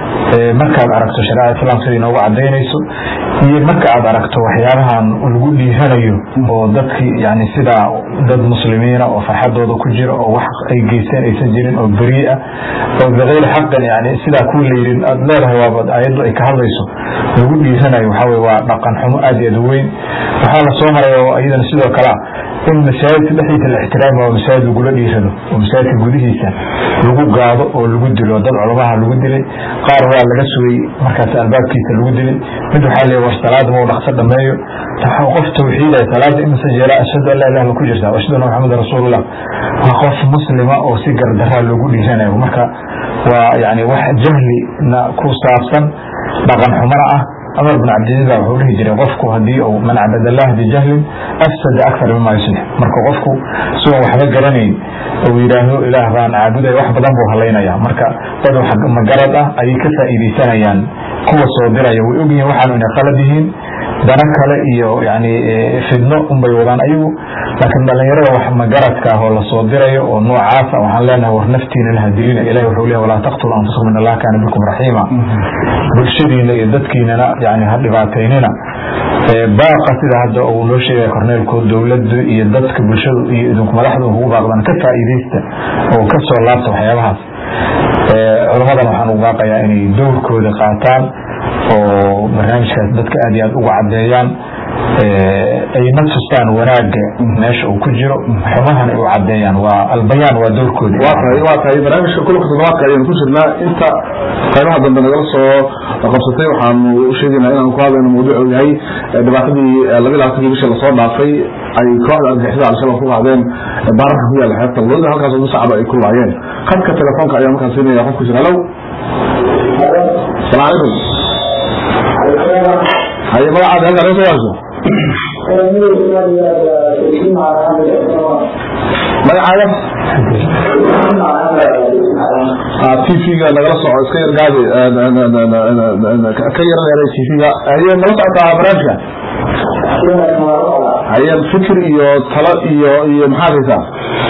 S2: markaad aragto shareecada islaamka sida inoogu cadaynayso iyo marka aad aragto waxyaabahan lagu dhiiranayo oo dadkii yani sida dad muslimiina oo farxadooda ku jira oo wax ay geysteen aysan jirin oo beri ah oo bikayri xaqin yani sidaa ku layidhi aad leedahay waaba ayaddu ay ka hadlayso lagu dhiiranayo waxaa weye waa dhaqan xumo aad iyo aad u weyn waxaa la soo maray oo iyadana sidoo kale in masaajidka dhexdiisa la ixtiraami oo masaajid lagula dhiirado oo masaajidka gudihiisa lagu gaado oo lagu dilo dad culamaha lagu dilay qaar waa laga sugay markaas albaabkiisa lagu dilay mid waxaa leeya war salaada mau dhaqso dhameeyo qof tawxiidaya salaada imase jeela ashhadu an laa ilaha illa ku jirta ashhadu anna maxamedan rasuulullah waa qof muslima oo si gardaraa loogu dhiiranayo marka waa yani wax jahlina ku saabsan dhaqan xumana ah cumar bin cabdiziz baa wuxuu dhihi jiray qofku hadii uu man cabad allah bijahlin afsada akthar mima yuslix marka qofku sigoon waxba garanayn uu yidhaahdo ilaah baan caabuday wax badan buu halaynaya marka dad magarad ah ayay ka faa'iidaysanayaan kuwa soo diraya way ogyihiin waxaanu inay qalad yihiin dana kale iyo yani fidno unbay wadaan ayagu laakiin dhalinyarada wax magaradka ah oo lasoo dirayo oo noocaasa waxaan leenahay war naftiina laha dilina ilahi wuxuu leeyahy walaa taqtulu anfusakum in allah kaana bikum raxiima bulshadiina iyo dadkiinana yani ha dhibaataynina baaqa sida hadda uu noo sheegaya korneelkood dowladdu iyo dadka bulshadu iyo idinku madaxda ugu baaqdan ka faa'iidaysta oo ka soo laabta waxyaabahaas culamadan waxaan ugu baaqayaa inay dowrkooda qaataan oo barnaamijkaas dadka aad iyo aad uga cadeeyaan ayna tustaan wanaaga meesha uu ku jiro xumahana ay u cadeeyaan waa albayaan waa dowrkoodi
S1: waa tahay waa tahay barnaamijka kulanka toddobaadka ayaynu ku jirnaa inta qaybaha dambe nagala soo qabsatay waxaanu u sheegaynaa inaanu ku hadlayno mawduuc uu yahay dhibaatadii laba labaatankii bisha lasoo dhaafay ay kooxda argixisada al-shabaab ku qaadeen baararka ku yaala xeebta looda halkaas ugu sacaba ay ku laayeen khadka telefoonka ayaa markaan siinaya qofku jira halow salaam calaykum haye magacaada halkaa naga soo waaso magacaaga tvga nagala soco iska yar gaadi ka yar dheeray tvga haye nala socotaa barnaamijka haye fikir iyo talo iyo iyo maxaad haysaa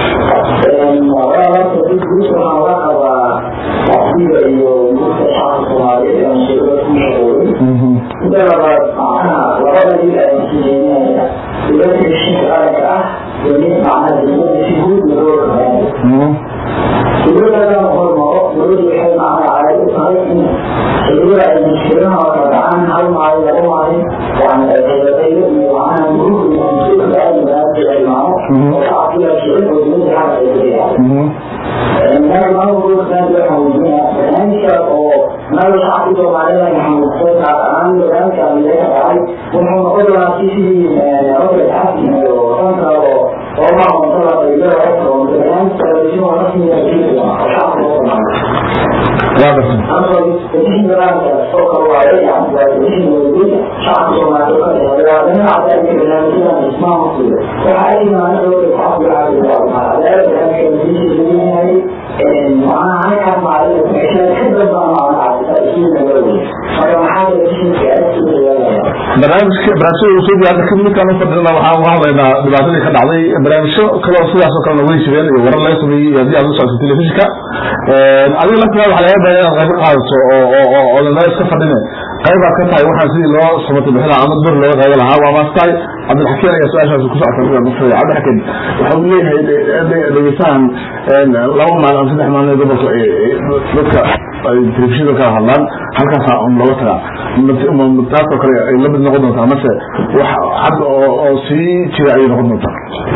S1: barnaamijka barnaamijyada soo hadda kadib midkaan ufadhina waxaan uga hadlaynaa dhibaatadii ka dhacday barnaamijyo kaleo sidaas oo kalena way jireen iyo warar laga sameeyey iyo haddii aad u socotay telefishinka adiga laftigaada waxaa laga baahan inaad qayb ka qaadato oo oo oo odanaa iska fadhine qaybaad ka tahay waxaan sidii loo samatay bixin lahaa ama dur looga qaybo lahaa waa maas tahay cabdilxakiin ayaa su-aashaasi ku socota sida nafsada cabdilxakiin waxa uu leeyahay dhegeystahan laba maalin ama saddex maalin gobolka dadka ay telefishinka kala hadlaan halkaasa un looga tagaa taasoo kale ay la mid noqon doontaa mase wax cad oo oo sii jira ayay noqon doontaa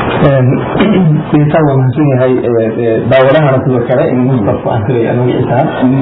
S4: insaan waa mahadsan yahay daawadahana sidoo kale in mustaf aan filaya magaciisa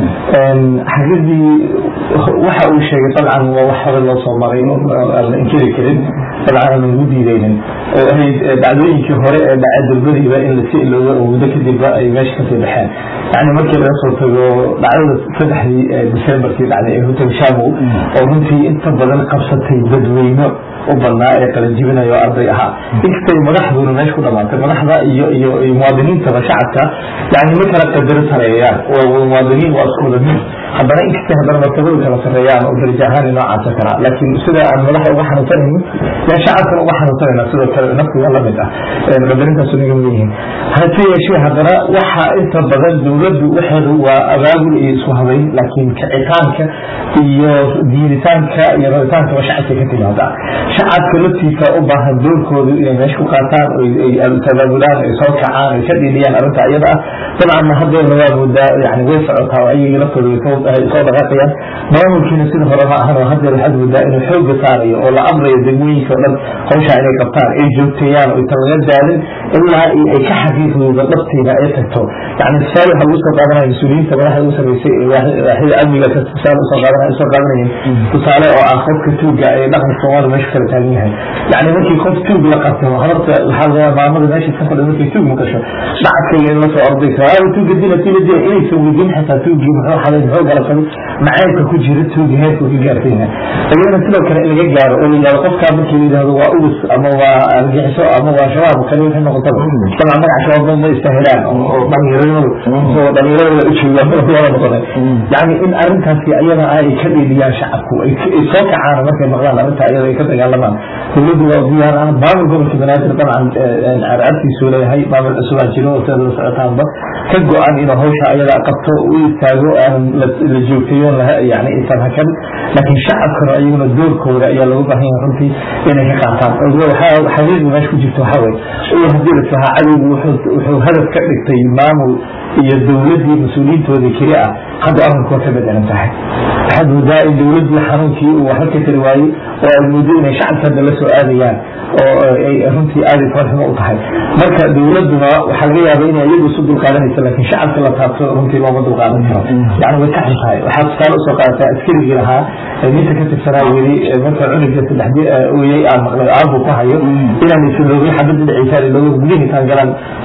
S4: xaqiiqdii waxa uu sheegay dabcan waa wax hore loo soo maray aan la inkiri karin dabcan aan lagu diidaynin oo ahayd dhacdooyinkii hore ee dhacay dalbadiiba in lasi ilooga oo muddo kadibba ay meesha kasii baxeen yani markii laga soo tago dhacdada saddexdii decemberkii dhacday ee hotel shamow oo runtii inta badan qabsatay dadweyno u badnaa ee qalanjibinayo arday ahaa inkastay madaxduna meesha ku dhamaatay madaxda iyo iyo muwaadiniintaba shacabka yani ma kala qadaro sareeyaan waa muwaadiniin waa isku wada mid haddana inkastay haddana martabada kala sareeyaan oo daraja ahaan noocaasa kala laakiin sida aan madaxa uga xanuunsanayno yaa shacabkana uga xanuunsanayna sidoo kale naftiga la mid ah qadarintaas naga mid yihiin hase yeeshee haddana waxa inta badan dowladdu waxeedu waa abaabul iyo isku habayn laakiin kicitaanka iyo diiditaanka iyo rabitaankaba shacabka ka timaada shacabka laftiisa u baahan doorkoodu inay meesha ku qaataan ay tabaabulaan ay soo kacaan ay ka dhiidhiyaan arrinta iyada ah dabcanna hadeerna waa moodaa yani way socotaa oo ayagii laftooda way soo dhaqaaqayaan maamulkiina sida hore ma ahan oo hadeer waxaad moodaa inuu xooga saarayo oo la amrayo degmooyinka o dhan hawshaa inay qabtaan ay joogteeyaan oo inta laga daalin ilaa ay ka xaqiiqdooda dhabtiina ay tagto yani tusaale waxaa lagu soo qaadanaya mas-uuliyiinta madaxda u samaysay waaxida amniga tusaale usoo qaadanaya usoo qaadanayeen tusaale oo ah qofka tuuga ee dhaqanka soomaaliya meesha kala taagan yahay yani markii qof tuug la qabto habarta waxaa laga maamada meesha ka fadhi markay tuug maqasho shacabkayga in lasoo ordayso aa tuuga dila tila dila inaysan weydiin xitaa tuugii muxuu xaday muxuu galabsaday macaybka ku jira tuugi heerku ka gaartayna iyadana sidoo kale in laga gaaro oo la yidhahdo qofkaa markii la yidhahdo waa ugus ama waa argixiso ama waa shabaab kale wixii noqotaba dabcan magaca shabaab ma istahilaan oo dhalinyaradooda oo dhalinyaradooda u joogaan wada noqonay yani in arrintaasi iyada ah ay ka dhiidiyaan shacabku ay soo kacaan markay maqlaan arrinta iyada ay ka dagaalamaan dowladdu waa diyaar ah maamul gobolka banaadir dabcan carcabtiisuu leeyahay maamul cusubaa jiro oo sida la socotaanba ka go-an inuu hawsha ayada qabto u istaago aan la joogtayo yani isan hakan laakiin shacabkana iyaguna doorkooda ayaa looga baahan yahay runtii inay ka qaataan xaqiiqda meesha ku jirta waxaa weye hadii la sahaa cadowgu wuxuu hadaf ka dhigtay maamul iyo dowladdii mas-uuliyiintoodii keli ah hadda arrinku waa ka bedelan tahay waxaad moodaa in dowladdii xanuunkii uu waxba ka tari waayey oo ay moodo inay shacabka hadda la soo aadayaan oo ay runtii aada farxumo u tahay marka dowladduna waxaa laga yaaba inay iyagu isu dulqaadanaysa laakiin shacabka la taabto runtii looma dulqaadan karo yani way ka xun tahay waxaa tusaale usoo qaadataa askarigii lahaa ninka ka tirsanaa weli marka cunuga saddex oyey aan maqlay aabu ku hayo inaan isloogay xabadda dhiciisaan ilooga gudihiisaan galaan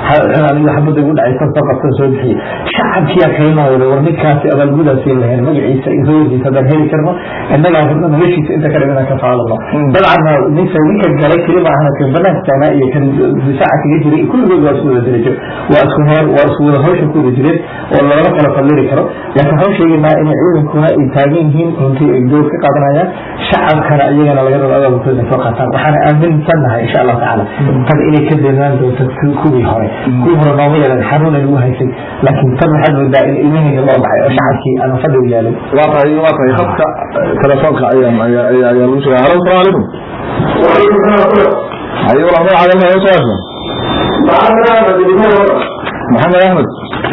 S4: aniga xabada igu dhacay soo qabsan soo bixiye shacabkiyaa kaynooda war ninkaasi abaalgudaasi lahayn magaciisa iyo hooyadiisa haddaan heli karno innagaa rabna noloshiisa inta ka dhiman ka faalano dabcanna ninka ninka galay keli ma ahana kan banaanka taagnaa iyo kan difaaca kaga jiray kulligood waa isku wada darajo waa isku heer waa isku wada hawsha ku wada jireen oo lagama kala fadliri karo laakiin waxaan sheegaynaa in ciidankuna ay taagan yihiin runtii ay door ka qaadanayaan shacabkana iyagana laga rabo abaalkooda soo qaataan waxaana aaminsannahay insha allahu tacaala tan inay ka deemaan doonto kuwii hore kuwii hore nooma yeelan xanuuna lagu haysay laakiin tan waxaad moodaa in ilmahayga loo baxay oo shacabkii aan fadhi u yaalin
S1: waa tahay waa tahay khadka telefoonka ayaa ayaa ayaa ayaa lagu sheegay halo salaamu calaykum haye walaal magacaaga ma soo hesha maxamed axmed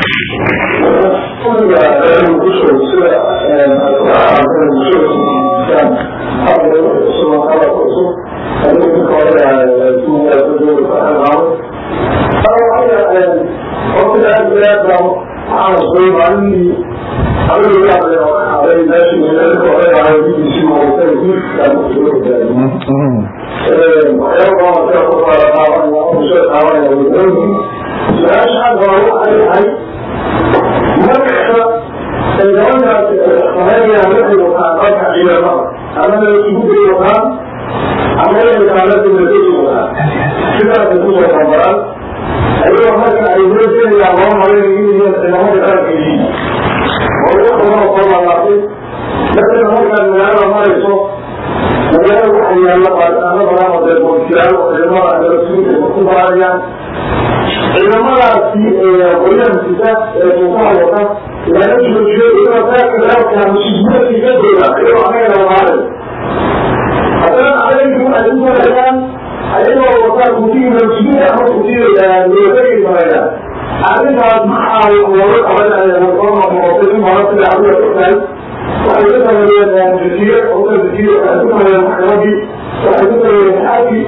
S5: ciidamadaasi qoyaankiisa ee suuqaha wata laga joojiyo iyaga saaka musibadii ka jooga iyagoo anagana maaray haddana adaygu ay u marayaan ayagoo wata kutiga musibida ama kutiga loogay marayaan arrintaas maxaa looga qabanaya warsooma noqotay in hore sida adiga ogtahay waxay ku sameeyeen jasiire oo jasiire waxay ku sameeyeen maxkamadii waxay ku sameeyeen xaakii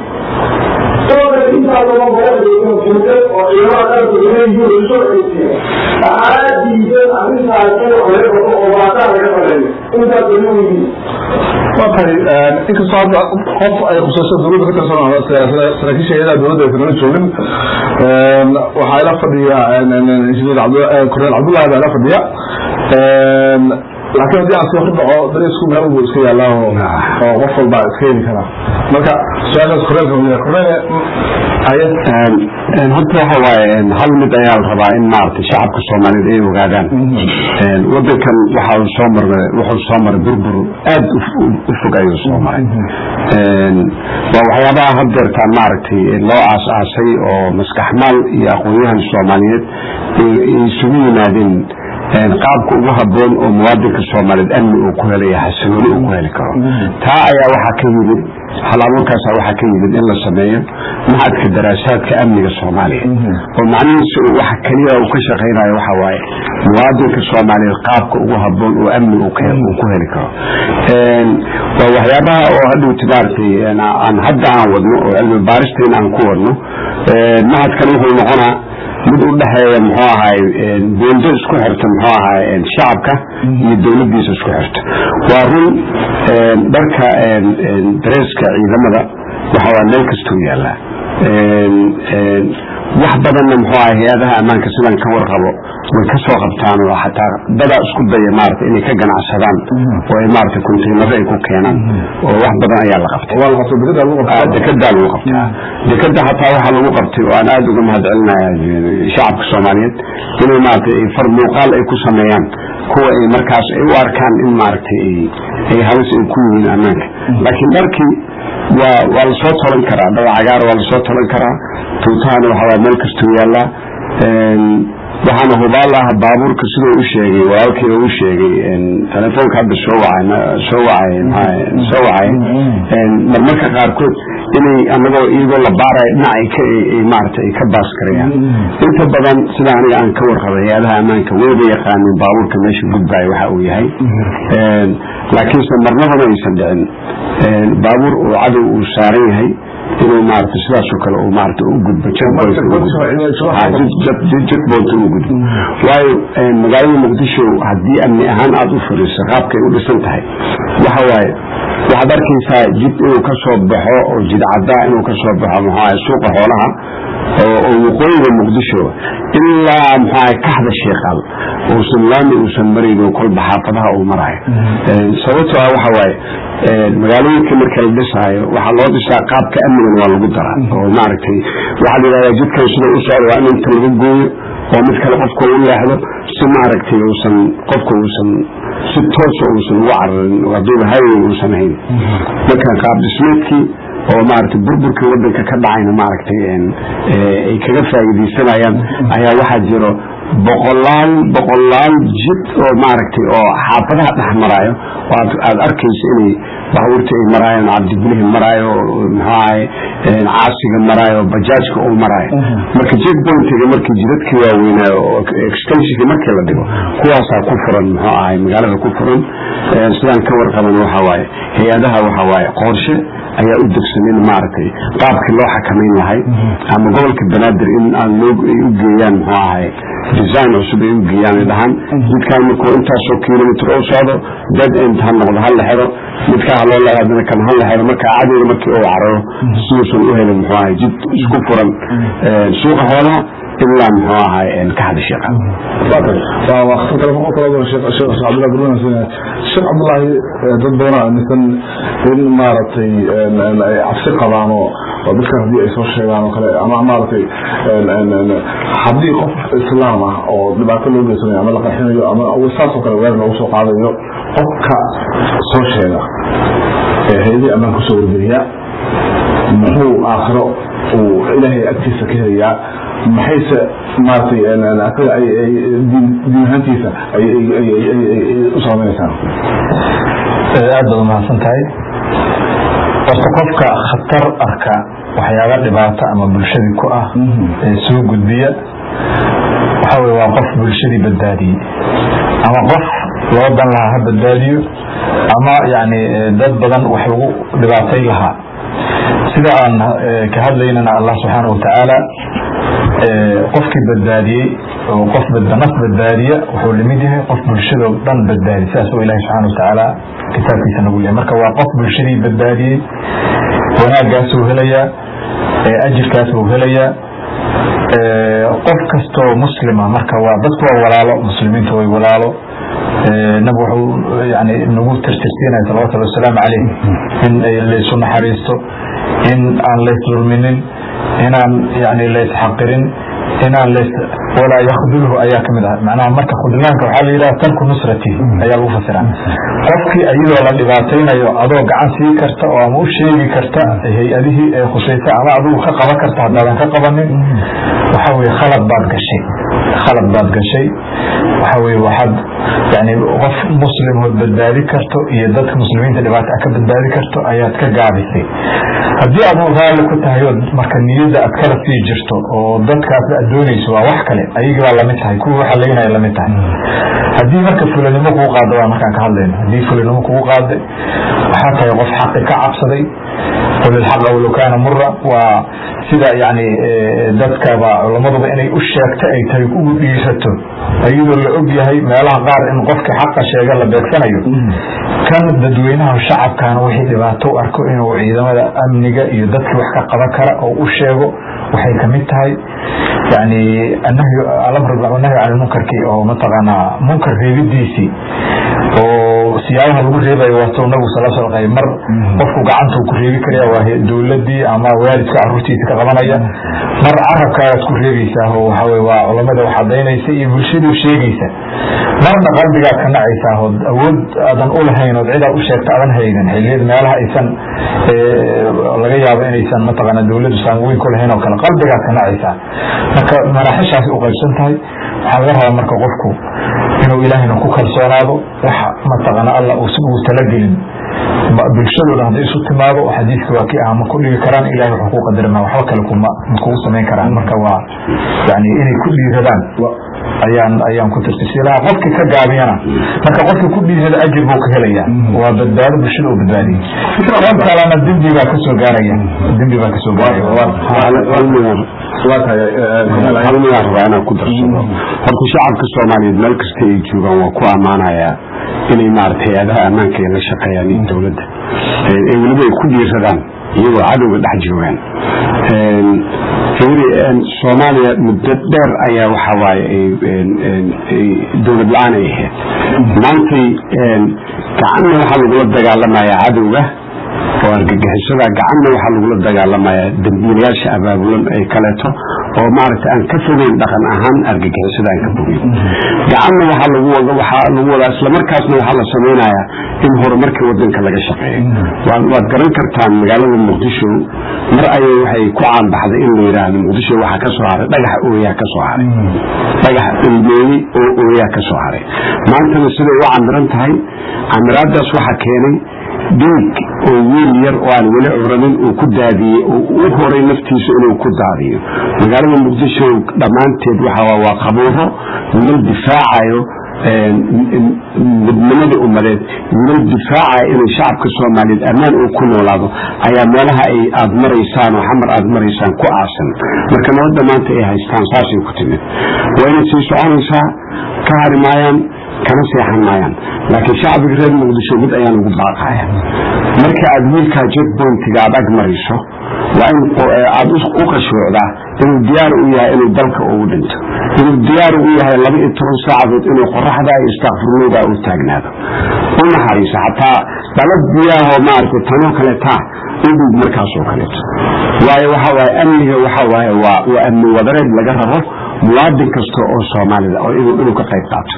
S1: waa tahay inkastoo hadda qof ay khusayso dowladda ka tirsan saraakiisha hayadaha dowladda aysan nala joogin waxaa ila fadhiya injineer korneel cabdullahi baa ila fadhiya laakiin haddii aan sii hordhaco dariisku meel walbu iska yaalaa oo oo qof walba iska heli karaa marka su-aashaas korneelka weydiina korneel haye
S3: horta waxa waaye hal mid ayaa la rabaa in maaragtay shacabka soomaaliyeed ay ogaadaan wadankan waxa uu soo maray wuxuu soo maray burbur aad u fog ayuu soo maray waa waxyaabaha haddeertaan maaragtay loo aas-aasay oo maskaxmaal iyo aqoon-yahan soomaaliyeed ay isugu yimaadeen qaabka ugu haboon oo muwaadinka soomaaliyeed amni uu ku helaya xasilooni uu ku heli karo taa ayaa waxaa ka yimid halabuurkaasa waxaa ka yimid in la sameeyo maxadka daraasaadka amniga soomaaliya oo macnihiisu waxa keliya uu ka shaqaynayo waxa waaye muwaadinka soomaaliyeed qaabka ugu haboon oo amni uu ku heli karo waa waxyaabaha oo hadhowti maaragtay aan hadda aan wadno oo cilmi baaristeena aan ku wadno mahadkan wuxuu noqonaa mid u dhexeeya muxuu ahaay buundo isku xirta muxuu ahaay shacabka iyo dowladdiisa isku xirta waa run dharka dareeska ciidamada waxa waa meel kastuu yaallaa wax badanna muxuu ahay hay-adaha ammaanka sidaan ka warqabo way ka soo qabtaan oo xataa dadaa isku daya maarata inay ka ganacsadaan oo ay maarata kontaynaro ay ku keenaan oo wax badan ayaa la qabtay dekedaa lagu qabtaa dekeda hataa waxaa lagu qabtay oo aan aada uga mahad celinaya shacabka soomaaliyeed inay maarata far muuqaal ay ku sameeyaan kuwa ay markaas ay u arkaan in maaragtay ay halis ay ku yihiin ammaanka laakiin dharkii waa waa lasoo tolan karaa dhaba cagaar waa lasoo tolan karaa tuutahana waxawaa meel kastuu yaallaa waxaana hubaal ah baabuurka siduu u sheegay walaalkii u sheegay telefoonka hadda soo wacay soo wacay soo wacay marmarka qaarkood inay anagoo iyagoo la baarayo dhinac ay ka ay maarata ay ka baas karayaan inta badan sida aniga aan ka warqabay hay-adaha ammaanka wayba yaqaanin baabuurka meesha gudbayo waxa uu yahay laakiinse marnabana aysan dhicin baabuur uu cadow uu saaran yahay inuu maarata sidaasoo kale uu maarata u gudbo jadboonta u gudbo waayo magaalada muqdisho haddii amni ahaan aada u fariiso qaabkay u dhisan tahay waxa waaye waxaad arkaysaa jid inuu ka soo baxo oo jid caddaa inuu ka soo baxo muxuu ahay suuqa xoolaha oo oo waqooyiga muqdisho ilaa muxuaha kaxda sheekaal uusan laami uusan marayno kolba xaafadaha uu marayo sababtoo ah waxa waaye magaalooyinka marka la dhisaayo waxaa loo dhisaa qaabka amnigan waa lagu daraa oo maaragtay waxaa la yidhahdaa jidkan sida u socda waa in inta laga gooyo oo mid kale qofka u leexdo si maaragtay uusan qofka uusan si toosa uusan ugu cararin haduuba highway uusan hayn marka qaab dhismeedkii oo maaragtay burburkii wadanka ka dhacayna maaragtay ay kaga faa'iidaysanayaan ayaa waxaa jiro boqolaal boqolaal jid oo maaragtay oo xaafadaha dhex maraayo oo aad arkayso inay baabuurta ay maraayaan cabdibilihi maraayo muxuahay caasiga maraayo bajaajka uu maraayo marka jid pointiga markii jidadkii waaweynaayo oo extensionka markii la dhigo kuwaasaa ku furan muxuu ahay magaalada ku furan sidaan ka warqaban waxa waaye hay-adaha waxa waaye qorshe ayaa u degsan in maaragtay qaabkii loo xakamayn lahay ama gobolka banaadir in aan loo ay u geeyaan muxuu ahay design cusub ay u geeyaan ay dhahaan midkaan markuu intaasoo kilomitr u socdo dead end ha noqdo ha la xiro midkaa haloo leeadana kan ha la xiro marka cadowga markii uu cararo siduusan u helin muxuu ahay jid isku furan suuqa xoolaha ilaa muxuu ahay ka hada sheeqa
S1: sheekh cabdullaahi dad badan aaminsan in maaragtay ay cabsi qabaan oo dadkan haddii ay soo sheegaan oo kale ama maaragtay haddii qof islaam ah oo dhibaato loo geysanayo ama la qarxinayo ama saasoo kale weer loogu soo qaadayo qofka soo sheega ee hay-adii ammaan kusoo wargeliya muxuu aakhiro uu ilaahay agtiisa ka helayaa maxayse maaragtay asaga diin ahaantiisa u saamaynaysaa
S2: aad baad umahadsan tahay horta qofka khatar arka waxyaaba dhibaato ama bulshadii ku ah ee soo gudbiya waxa wey waa qof bulshadii badbaadiyey ama qof loo dan lahaa ha badbaadiyo ama yani dad badan wax lagu dhibaatay lahaa sida aan ka hadlaynana allah subxaana watacaala qofkii badbaadiyey oo qof naf badbaadiya wuxuu lamid yahay qof bulshado dhan badbaadiy sidaas oo ilahi subxana watacaala kitaabkiisa nagu leeyahy marka waa qof bulshadii badbaadiyey wanaaggaasuu helayaa ajirkaasuu helayaa qof kastoo muslima marka waa dadku waa walaalo muslimiintu way walaalo nabig wuxuu yani nagu tirtirsiinaya salawatullahi wasalaamu caleyh in laysu naxariisto in aan lays dulminin inaan yani laysxaqirin inaan lays walaa yakdulhu ayaa kamid ah macnaha marka khudlaanka waxaa la yidhaha tarku nusrati ayaa lagu fasiraa qofkii iyadoo la dhibaataynayo adoo gacan sii karta oo ama u sheegi karta hay-adihii ee khusaysa ama adigu ka qaban karta haddaadan ka qabanin waxa weye khalad baad gashay khalad baad gashay waxa weye waxaad yani qof muslim ood badbaadi karto iyo dadka muslimiinta dhibaata ka badbaadi karto ayaad ka gaabisay haddii aad raalli ku tahay oo marka niyadda aad kala sii jirto oo dadkaas aad doonayso waa wax kale ayagii baa lamid tahay kuwa waxa laynaya lamid tahay haddii marka fulanimo kugu qaado waa markaan ka hadlayno haddii fulanimo kugu qaaday waxaa tahay qof xaqi ka cabsaday qul ilxaqa walow kaana mura waa sida yani dadkaba culamaduba inay u sheegto ay tahay ugu dhiirato iyadoo la og yahay meelaha qaar in qofkii xaqa sheega la beegsanayo kan dadweynaha shacabkana wixii dhibaato u arko inuu ciidamada amniga iyo dadkii wax ka qaban kara oo u sheego waxay kamid tahay yani anahyu alamr nahyu can lmunkarkii oo mataqaanaa munkar reebidiisii oo siyaabaha lagu reebayo waato nabigu sal sl qay mar qofku gacanta ku reebi karaya waa dowladii ama waalidka caruurtiisa ka qabanaya mar carabkaagaad ku reebaysaa oo waxawe waa culamada wax cadaynaysa iyo bulshadii sheegaysa marna qalbigaad ka nacaysaa oo awood aadan ulahayn ood cidaad u sheegta adan haynin xiliyada meelaha aysan laga yaabo inaysan mataqaana dowladdu saamaweyn ku lahayn oo kale qalbigaad ka nacaysaa marka maraaxishaasi u qaybsan tahay waxaa laga rabaa marka qofku inuu ilaahayna ku kalsoonaado wax mataqaana alla ugu talagelin bulshadooda hadday isu timaado xadiiska waa kii ah ma ku dhigi karaan ilahay wuxuu ku qadarima waxba kale kuma ma kugu samayn karaan marka waa yani inay ku dhiiradaan ayaan ayaan ku tirtirsi lahaa qofkii ka gaabiyana marka qofkii ku dhiirada ajir buu ka helaya waa badbaado bulshada oo badbaadiyay qof kalena dembi baa kasoo gaaraya dembi baa kasoo gaaraya
S3: halmigaa rabaa inaan ku darsado horta shacabka soomaaliyeed meel kasta ay joogaan waa ku ammaanayaa inay maaragtay hay-adaha ammaanka ay la shaqeeyaan iyo dowladda ee weliba ay ku dhiiradaan iyagoo cadowga dhex joogaan fiiri soomaaliya muddo dheer ayaa waxa waaye dowlad la-aan ay ahayd maantay gacanna waxaa lagula dagaalamayaa cadowga oo argagixisada gacanna waxaa lagula dagaalamayaa dambiilayaasha abaabulan ee kaleeto oo maaragtay aan ka fogeyn dhaqan ahaan argagixisada aan ka fogeyn gacanna waxaa lagu wada waxaa lagu wadaa islamarkaasna waxaa la samaynayaa in horumarka wadanka laga shaqeeyo waad waad garan kartaan magaalada muqdisho mar ayay waxay ku caanbaxday in la yidhaahdo muqdisho waxaa ka soo haray dhagax ooyaa ka soo haray dhagax ilmeeyey oo ooyaa ka soo haray maantana siday u camiran tahay camiraadaas waxaa keenay dhiig oo wiil yar oo aan weli curanin uu ku daadiyey oo u horay naftiisa inuu ku daadiyo magaalada muqdisho dhammaanteed waxa waa qabuuro wiilal difaacayo midnimadii ummadeed wiilal difaacaya inay shacabka soomaaliyeed ammaan uu ku noolaado ayaa meelaha ay aad maraysaan oo xamar aad maraysaan ku aasan marka nabadda maanta ay haystaan saasay ku timid waa inay sii soconaysaa ka hari maayaan kana seexan maayaan laakiin shacbiga reer muqdisho mid ayaan ugu baaqaya marka aad wiilkaa jetpointiga aad ag marayso waa in aad u qashuucdaa inuu diyaar u yahay inuu dalka ugu dhinto inuu diyaar u yahay laba iyo toban saacadood inuu qoraxda iyo istakfirlowda u taagnaado u naxariisa xataa dalad biyaahoo maaragtay tanoo kaleetaa udhig markaasoo kaleeto waayo waxa waaye amniga waxa waaye waa waa amni wadareed laga rabo muwaadin kasta oo soomaalida oo inuu ka qayb qaato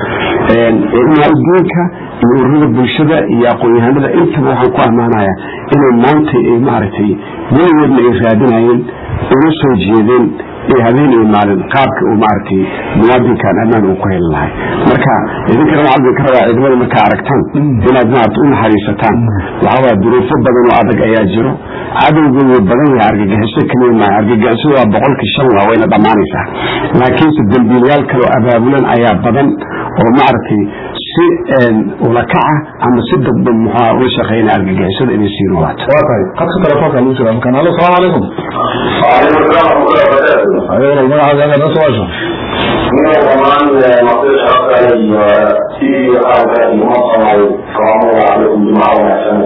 S3: diinka iyo ururada bulshada iyo aqoon-yahanada intaba waxaan ku ammaanaya inay maanta maaragtay weligoodna ay raadinayeen una soo jeedeen ee habeen iyo maalin qaabka uu maaragtay muwaadinkan ammaan uu ku heli lahay marka idinkana waxaad idinka rabaa ciidamada markaa aragtaan inaad maarata u naxariisataan waxaa waaya duruufo badan oo adag ayaa jiro cadowga wuu badan yahay argagixiso kaliya maaha argagixisadu waa boqolkii shan waa wayna dhammaanaysaa laakiinse dambiilayaal kale oo abaabulan ayaa badan oo maaragtay si ulakaca ama si dadban muxua uga shaqeynaya argagixisada inay sii noolaato
S1: waa tahay qadka telefoonka lagu jira markaan alo salaamu calaykum
S5: وعليكم السلام ورحمة الله وبركاته.
S1: ayo walaal magacaaga aad noo soo waasho
S5: من زمان مصير شرط علي في هذا المنظمة القانون عليكم جماعة وعشان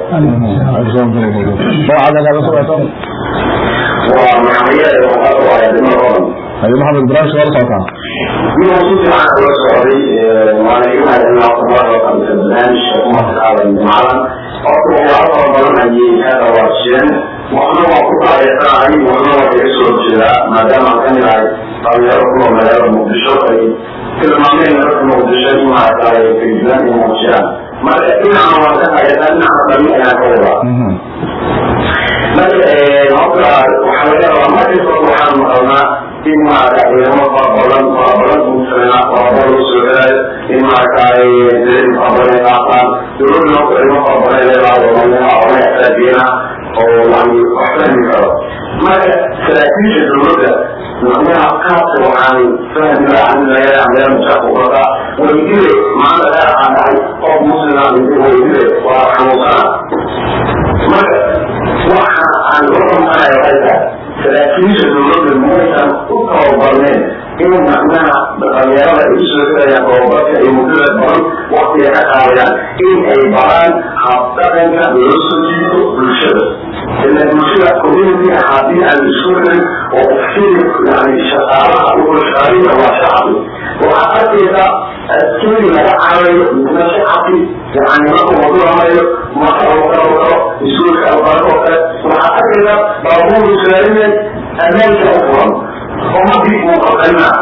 S1: magacaaga aad noo soo waasho
S5: ومعمية وحاطة على دماغهم
S1: ayo maxamed ibrahim shawar socotaa
S5: من وصول عن أول سعودي وأنا يوم هذا الأخبار وقد البرنامج وما على الجماعة أطلع أطلع بلن أجي هذا واشين وأنا وقفت على إسرائيل وأنا وقفت الشراء ما دام كان يعي قال يركض من هذا المقدشة كل ما من هذا المقدشة ما أتى في البلاد المقدشة ما لكن أنا وقفت على أن أنا أنا كذا marka waxaa laga rabaa markasta waxaan maqalnaa in maarata ciidamo farabadan farabadan kuusanaa farabada loo soo helayo in maaragtay deen farabadan qaaqaan dowladna horta ciidamo farabadan leedahay oo laga xisaabiyeena oo yani wax fahmi karo marka saraakiisha dowladda macnaha qaabka waxaan fahmi lahaa meel musaaqubada waydile maanta reer aan dhahay qof muslima waydile waa xanuunsana marka waxa aan la xumaanayo hayta saraakiisha dowladda maysan u tababarneen in macnaha dhalinyarada ay usoo gelayaan tababarka iyo muddada badan waktiga ka qaadayaan in ay baraan habdhaqanka loo soo jiito bulshada ila bulshada community haddii aan isku helin oo ufsiri yani shaqaalaha ushaqaaliya waa shacbi waxaa arkaysa askari laga carayo midna shacabki yani markuu waduramayo marka uu karo karo iskuulka albarko kale waxaa arkaysa baabuur islaamiya ammaanka u furan ummadii uu qalqalinaa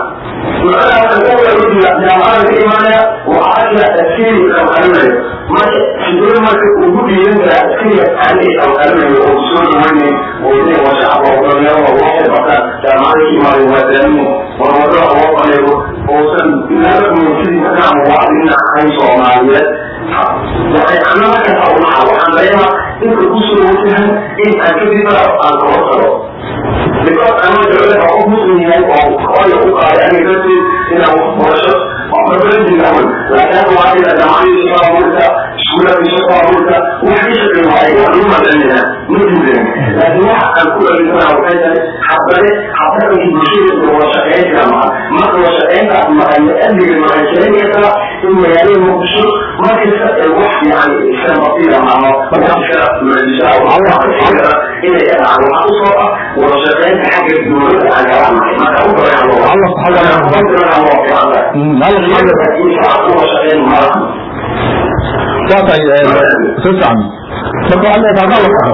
S5: jaamacada ka imaanaya waxaa arkaya askari qalqalinayo marka sidee marka ugu dhiiran karaa askariga ani qalqalinayo oo soo dhaweynayn oo inay waa shacab oo dhalinyaro oo waxay bartaan jaamacada ka imaanaya waa daamino war wadada loo qaneego uusan naga sidii markaan muwaadiniin ahayn soomaaliyeed yani ana markaas unaha waxaan dareemaa inka kusoo wajahan in aan kadib aan kala tago because ama dowlada qof muslim yahay oo hooya u qaaday aniga darteed inaan wax barasho waxbabalanjigaman laakiin waa ila jaamacadii shaqaabuurka iskuulada shaqaabuurka waxay shaqeyn waayay waa lagu madalinayaa ma diidan laakiin waxa aan ku dhalisanaa waxay tahay habdale habdhaqankii bulshada iyo wada shaqeyn jira maha marka wada shaqeyntaas maxay amniga waxay keenaysaa in magaalada muqdisho markasta wax yani iska basiira maaho waxaa mucjisa inay ka dhacdo waxaa usoo ah wada shaqeynta xagga dowladda aan kala nahay marka u
S1: Allah subxaanahu wa ta'ala. Mm, Allah subxaanahu wa waa tahay si fiican marka waxaad leedahay ma la saxo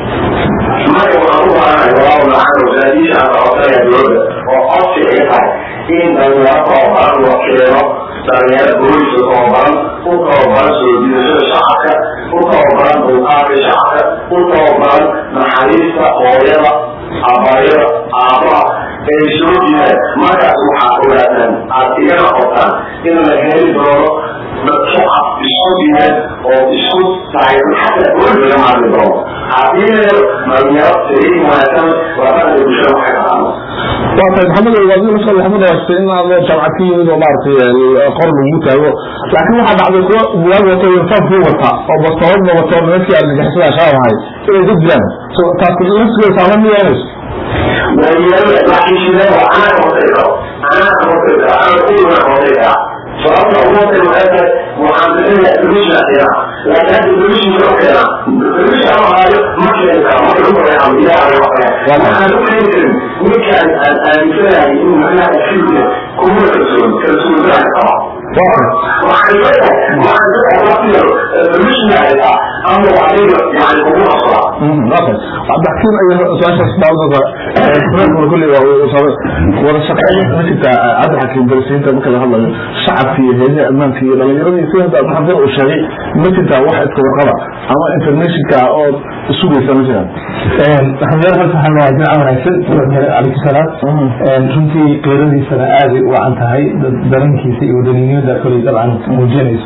S5: marka waxaan u baahanahay walaahu lacag wasaadiisha aan qabataya dowladda oo codsi ay tahay in dhalinyaro tababaran loo keeno dhalinyaro booliska tababaran u tababaran soo jiidashada shacabka u tababaran dulqaadka shacabka u tababaran naxariista hooyada abaayada aabaha ay soo jiidaan markaas waxaa ogaataan aad igana qortaan in la heli doono dad shacab isku diidan oo isku taageeran xataa booliska laga maarmi doono haddii la helo dhalinyaro saliim wanaagsan waa dhaqanka bulshada waxay taqaano
S1: waa tahay maxamed waadi la soo maxamed waastay in aad jaamacad ka yimid oo maaragtay qor lagu taago laakiin waxaa dhacday kuwa buwaag wato uniformkii wata oo bastoolad wato nimankii argagixisada shaab ahay inay dad dilaan so taas laftigeeda saama ma yeelanayso
S5: dhalinyarada laakiin shidada waa anaa hortay karo anaa hortay karo anaa kuwana hortay kara sababta ugu hortay waxay tahay waxaan bixinayaa solution keena laakiin hadda solution karo keena solution ama haayo ma keeni karo marka ugu horey ama ilaah laga waxaya waxaan u keeni karin ninkaan aan aaminsanahay in macnaha filmka kuma kalsoon kalsoonaan qaba waxaan leeyahay waxaan leeyahay waqtiga solution haysaa ama adiga yani kugu hasraa
S1: cabdixakiim ay su-aashaas daawada kulli wada shaqeyn ma jirta cabdixakiim darasiinta marka la hadlayo shacabka iyo heedaha ammaanka iyo dhalinyaradii sida hadda maxamed uu sheegay ma jirta wax iska warqaba ama informationka oo sugaysa ma jiraan
S4: maxamed horta waxaan leeyahay jimca wanaagsan calaykum salaam runtii qeyradiisana aad ay u wacan tahay dareenkiisa iyo wadaninimada koley dabcan muujinayso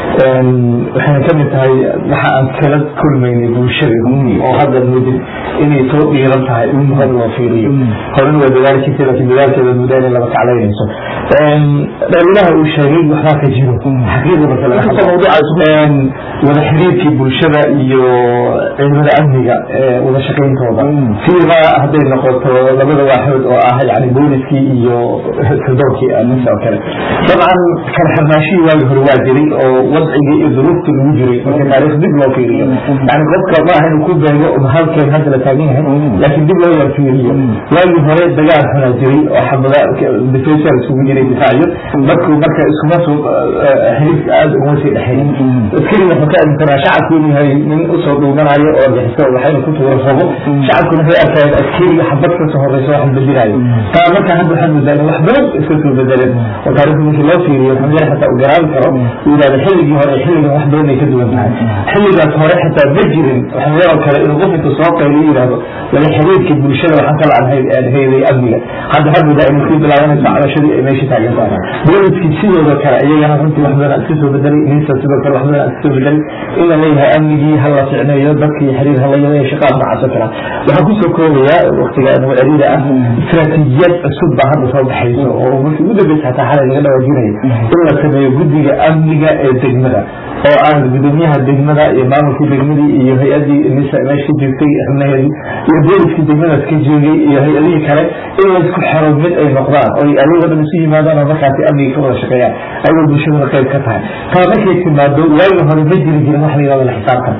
S4: waxayna kamid tahay waxa aan kala kulmaynay bulshada oo hadda mudid inay soo dhiiran tahay in hor loo fiiriyo horena waa dadaalkiisa laakiin dadaalkeeda muddo inay laba kaclaynayso dhalilaha uu sheegay waxbaa ka jiro xaqiiqda marka laga hadlo wada xiriirkii bulshada iyo ciidamada amniga wada shaqayntooda siiba hadday noqoto labada waaxood oo ah yani booliskii iyo sirdoorkii nisa oo kale dabcan kala xirnaashihii waagi hore waa jiray oo wadcigii iyo duruuftii lagu jiray marka taariikh dib loo fiiriyo yani qofka ma aha inuu ku beego halkeen hadda la taagan yahay laakiin dib loo yar fiiriyo waagii hore dagaal xunaa jiray oo xabada defensal isugu jiray difaaciyo markuu marka iskuma soo xiriirka aada uguma sii dhexeyn askari wuxuu ka aaminsanaa shacabku inuu yahay nin usoo dhuumanayo oo argixisa waxayna ku tuura rabo shacabkuna waxay arkayeen askariga xabad ka soo horeysa waxan bedelayo taa marka hadda waxaad moodaa in wax badan iska soo bedeleen oo taariikhda markii loo fiiriyo xamdiyar xataa uu garaabi karo uu yidhahda xilligii hore xilligan wax badan ay ka duwan tahay xilligaas hore xataa ma jirin xamdiyar oo kale inuu qof inta soo qayliyo yidhahdo wala xiriirka bulshada waxaan kala aan hayday amniga hadda waxaad moodaa inay sii bilaabanayso cabashadii ay meesha taagan tahay booliskii sidooda kale iyagana runtii wax badan iska soo bedelay ninsa sidoo kale wax badan iska soo bedelay in la leeyahay amnigii ha la ficneeyo dadkii xiriir ha la yeeyo shaqaad noocaas oo kale waxaan kusoo koobayaa waqtiga nagu celiida ah istiraatiijiyad cusub baa hadda soo baxayso oo markii ugu dambeysa xataa xalay laga dhawaajinayo in la sameeyo guddiga amniga ee degmada oo aan gudoomiyaha degmada iyo maamulkii degmadii iyo hay-adii nisa meesha ka joogtay xubnaheedii iyo booliskii degmadaas ka joogay iyo hay-adihii kale in laysku xero mid ay noqdaan oo ayago dhan isu yimaadaan oo markaasi amniga ka wada shaqeeyaan ayagoo bulshaduna qayb ka tahay taa markay timaado waagi hore ma jiri jirin wax la yihahdo la xisaabtan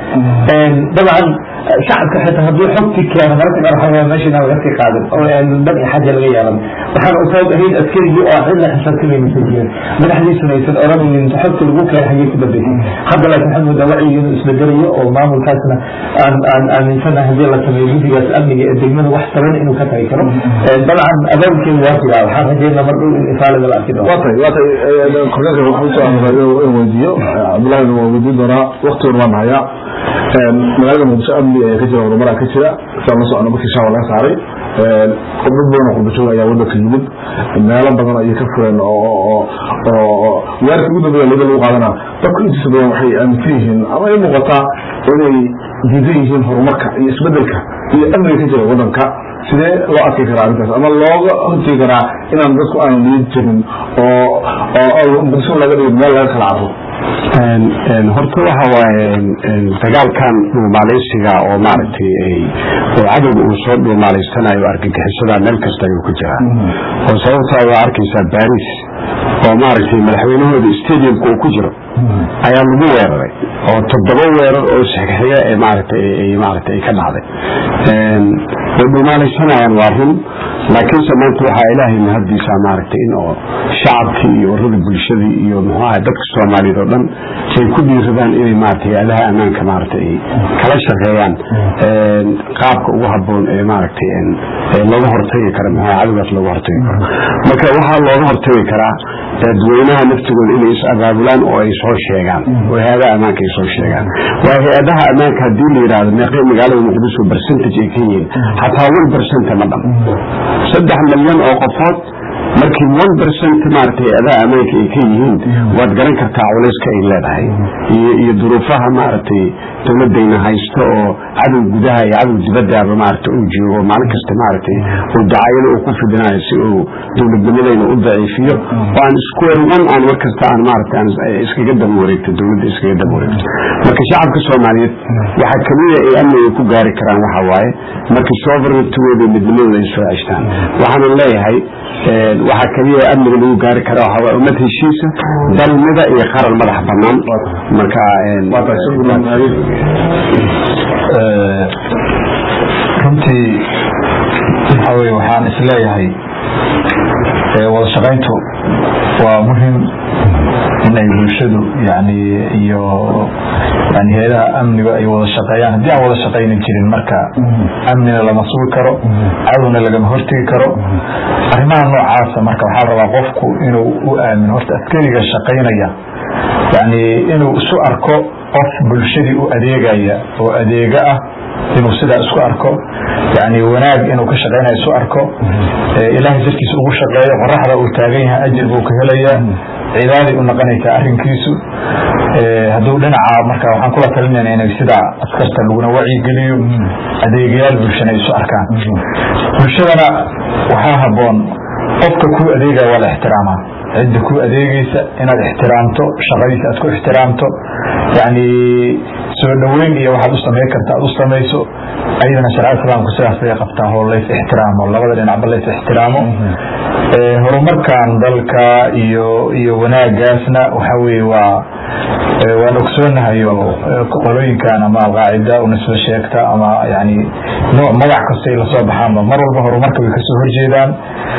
S4: dabcan shacabka xitaa hadduu xogti keeno mararka qaar waxaa meesha inaan laga sii qaadin oo aan dan iyo xaja laga yeelan waxaan u sabab ahayd askarigii oo cidna xisaabtamaysan jirin madaxdiisuna aysan oranaynin xogta lagu keenay xagee ku dambeysay hadda laakiin waxaad moodaa wacyiga inuu isbedelayo oo maamulkaasna aan aan aaminsanahay haddii la sameeyo guddigaas amniga ee degmada wax taban inuu ka tagi karo dabcan abaabkeedu waa jiraa waxaan rajeynaa mar dhow in ifaalada la arki doono
S1: watay watay korneelka waxaan usoo amray in weydiiyo cabdullahi waa weydiin doonaa waktigan waan hayaa magaalada muqdisho amni ayaa ka jira horumaraa ka jira saan la socno markii shaawa laga saaray dad badan oo qurbajoog ayaa wadanka yimid meelo badan ayay ka fureen oo weerarkii ugu dambeeya laba lagu qaadanaa dadku intiisa badan waxay aaminsan yihiin ama ay muuqataa inay diidan yihiin horumarka iyo isbedelka iyo amniga ka jira wadanka sidee loo arki karaa arrintaas ama looga hortegi karaa inaan dadku aanan liid jirin oo muqdisho laga dhigo meel laga kala carro
S3: horta waxa waaye dagaalkan dhuumaaleysiga oo maaragtay oo cadowga uu soo dhuumaaleysanayo argagixisada meel kasta ayuu ku jiraa oo sababtaa waa arkaysaa baris oo maaragtay madaxweynahooda stadiumka uu ku jiro ayaa lagu weeraray oo toddoba weerar oo saxiixiya ee maaragtay ay maaragtay ay ka dhacday way dhumaalaysanayaan waa run laakiinse maanta waxaa ilaahay mahaddiisa maaragtay in oo shacabkii iyo warada bulshadii iyo muxuu ahay dadka soomaaliyeed oo dhan ay ku dhiiradaan inay maaragtay adaha ammaanka maaragtay ay kala shaqeeyaan qaabka ugu habboon ee maaragtay looga hortagi kara muxuu ahay cadowgaas looga hortagi karo marka waxaa looga hortagi karaa dadweynaha naftigooda inay is abaabulaan oo ay soo sheegaan oo hay-adaha ammaanka ay soo sheegaan waa hay-adaha ammaanka haddii la yidhaahdo meeqay magaalada muqdisho percentage ay ka yihiin xataa one percent ma dhan saddex milyan oo qofood markii one percent maaragtay hay-adaha ammaanka ay ka yihiin waad garan kartaa culayska ay leedahay iyo iyo duruufaha maaragtay dowladayna haysto oo cadow gudaha iyo cadow dibadaaba maaragtay uu joogo maalin kasta maaragtay uu dacayada uu ku fidinayo si uu dowladnimadayna u daciifiyo oo aan square one aan war kasta aan maaragtay aan iskaga daba wareegto dowladda iskaga daba wareegto marka shacabka soomaaliyeed waxaa kamida ay amniga ku gaari karaan waxa waaye markii sovereigntigooda iyo midnimadooda ay soo ceshtaan waxaanan leeyahay waxaa kaliya amniga lagu gaari kara waxa waaye ummad heshiisa dalmida iyo qaran madax banaan marka
S2: runtii waxa weye waxaan isleeyahay wada shaqayntu waa muhim inay bulshadu yani iyo yani hay-adaha amniga ay wada shaqeeyaan haddii aan wada shaqaynin jirin marka amnina lama sugi karo cadowna lagama hortegi karo arrimaha noocaasa marka waxaa rabaa qofku inuu u aamino horta askariga shaqaynaya yani inuu isu arko qof bulshadii u adeegaya oo adeega ah inuu sidaa isku arko yani wanaag inuu ka shaqeynayo isu arko ilaahay darkiisa ugu shaqeeyo qoraxda uu taagan yahay ajir buu ka helayaa cibaaday u noqonaysaa arinkiisu hadduu dhinaca marka waxaan kula talinayna inay sidaa askarta laguna wacyigeliyo adeegayaal bulshana isu arkaan bulshadana waxaa haboon qofka kuu adeegaya waa la ixtiraamaa cidda kuu adeegeysa inaad ixtiraamto shaqadiisa aad ku ixtiraamto yani soo dhoweyn iyo waxaad u samayn karta aad u samayso ayadana sharcada islaamku sidaas bay qabtaa oo lays ixtiraamo labada dhinacba lays ixtiraamo horumarkan dalka iyo iyo wanaagaasna waxa weye waa waan ogsoonahay oo qolooyinkan ama alqaacida unisba sheegta ama yani nooc magac kasta ay lasoo baxaanba mar walba horumarka way kasoo horjeedaan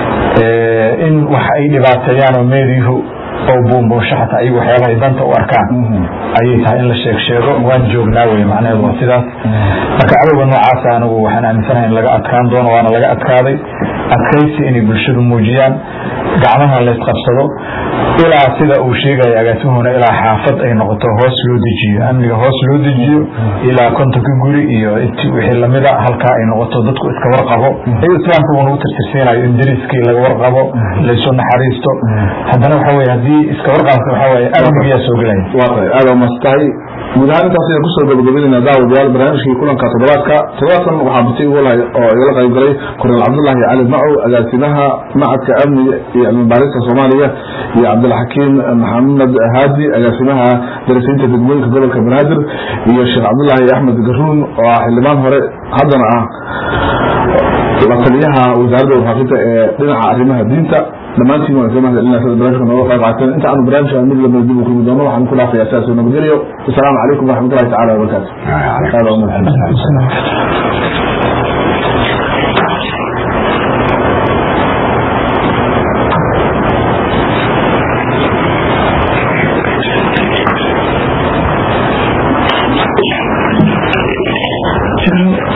S2: in waxa ay dhibaateeyaan oo meediihu oo buunbuunsho xataa ayagu waxyaabahay danta u arkaan ayay tahay in la sheeg sheego waan joognaa wey macnaheedu waa sidaas marka cadowga noocaasa anigu waxaan aaminsanahay in laga adkaan doono waana laga adkaaday adkaysi inay bulshadu muujiyaan gacmaha laysqabsado ilaa sida uu sheegaya agaasimuhuna ilaa xaafad ay noqoto hoos loo dejiyo amniga hoos loo dejiyo ilaa kontonka guri iyo wixii lamida halkaa ay noqoto dadku iska warqabo ay islaamka uu nagu tirtirsiinayo in dariskii laga warqabo laysu naxariisto haddana waxa weye haddii iska warqabka waxa weye amnigiyaa soo gelaya
S1: waa tahay aada umastahay guud ahaan intaas ayaan kusoo gabagabeynayna daawadayaal barnaamijkii kulanka toddobaadka toddobaadkan waxaa batay ugu lahay oo igala qayb galay kornel cabdullaahi cali macow agaasimaha macadka amniga iyo cilmibaarista soomaaliya iyo cabdilxakiim maxamed haadi agaasimaha darasiinta degmooyinka gobolka banaadir iyo sheekh cabdullaahi axmed garuun oo ah xildhibaan hore haddana ah la taliyaha wasaaradda warfaafinta ee dhinaca arrimaha diinta dhammaantiin waan ka mahadcelinaa sida barnaamijka nooga qayb qaateen inta aanu barnaamijka mid lamida dib u kulmi doono waxaan ku dhaafayaa sidaas oo nabadgelyo asalaamu calaykum waraxmatullahi tacala wabarakaatu aada umahadsan
S4: Thank you.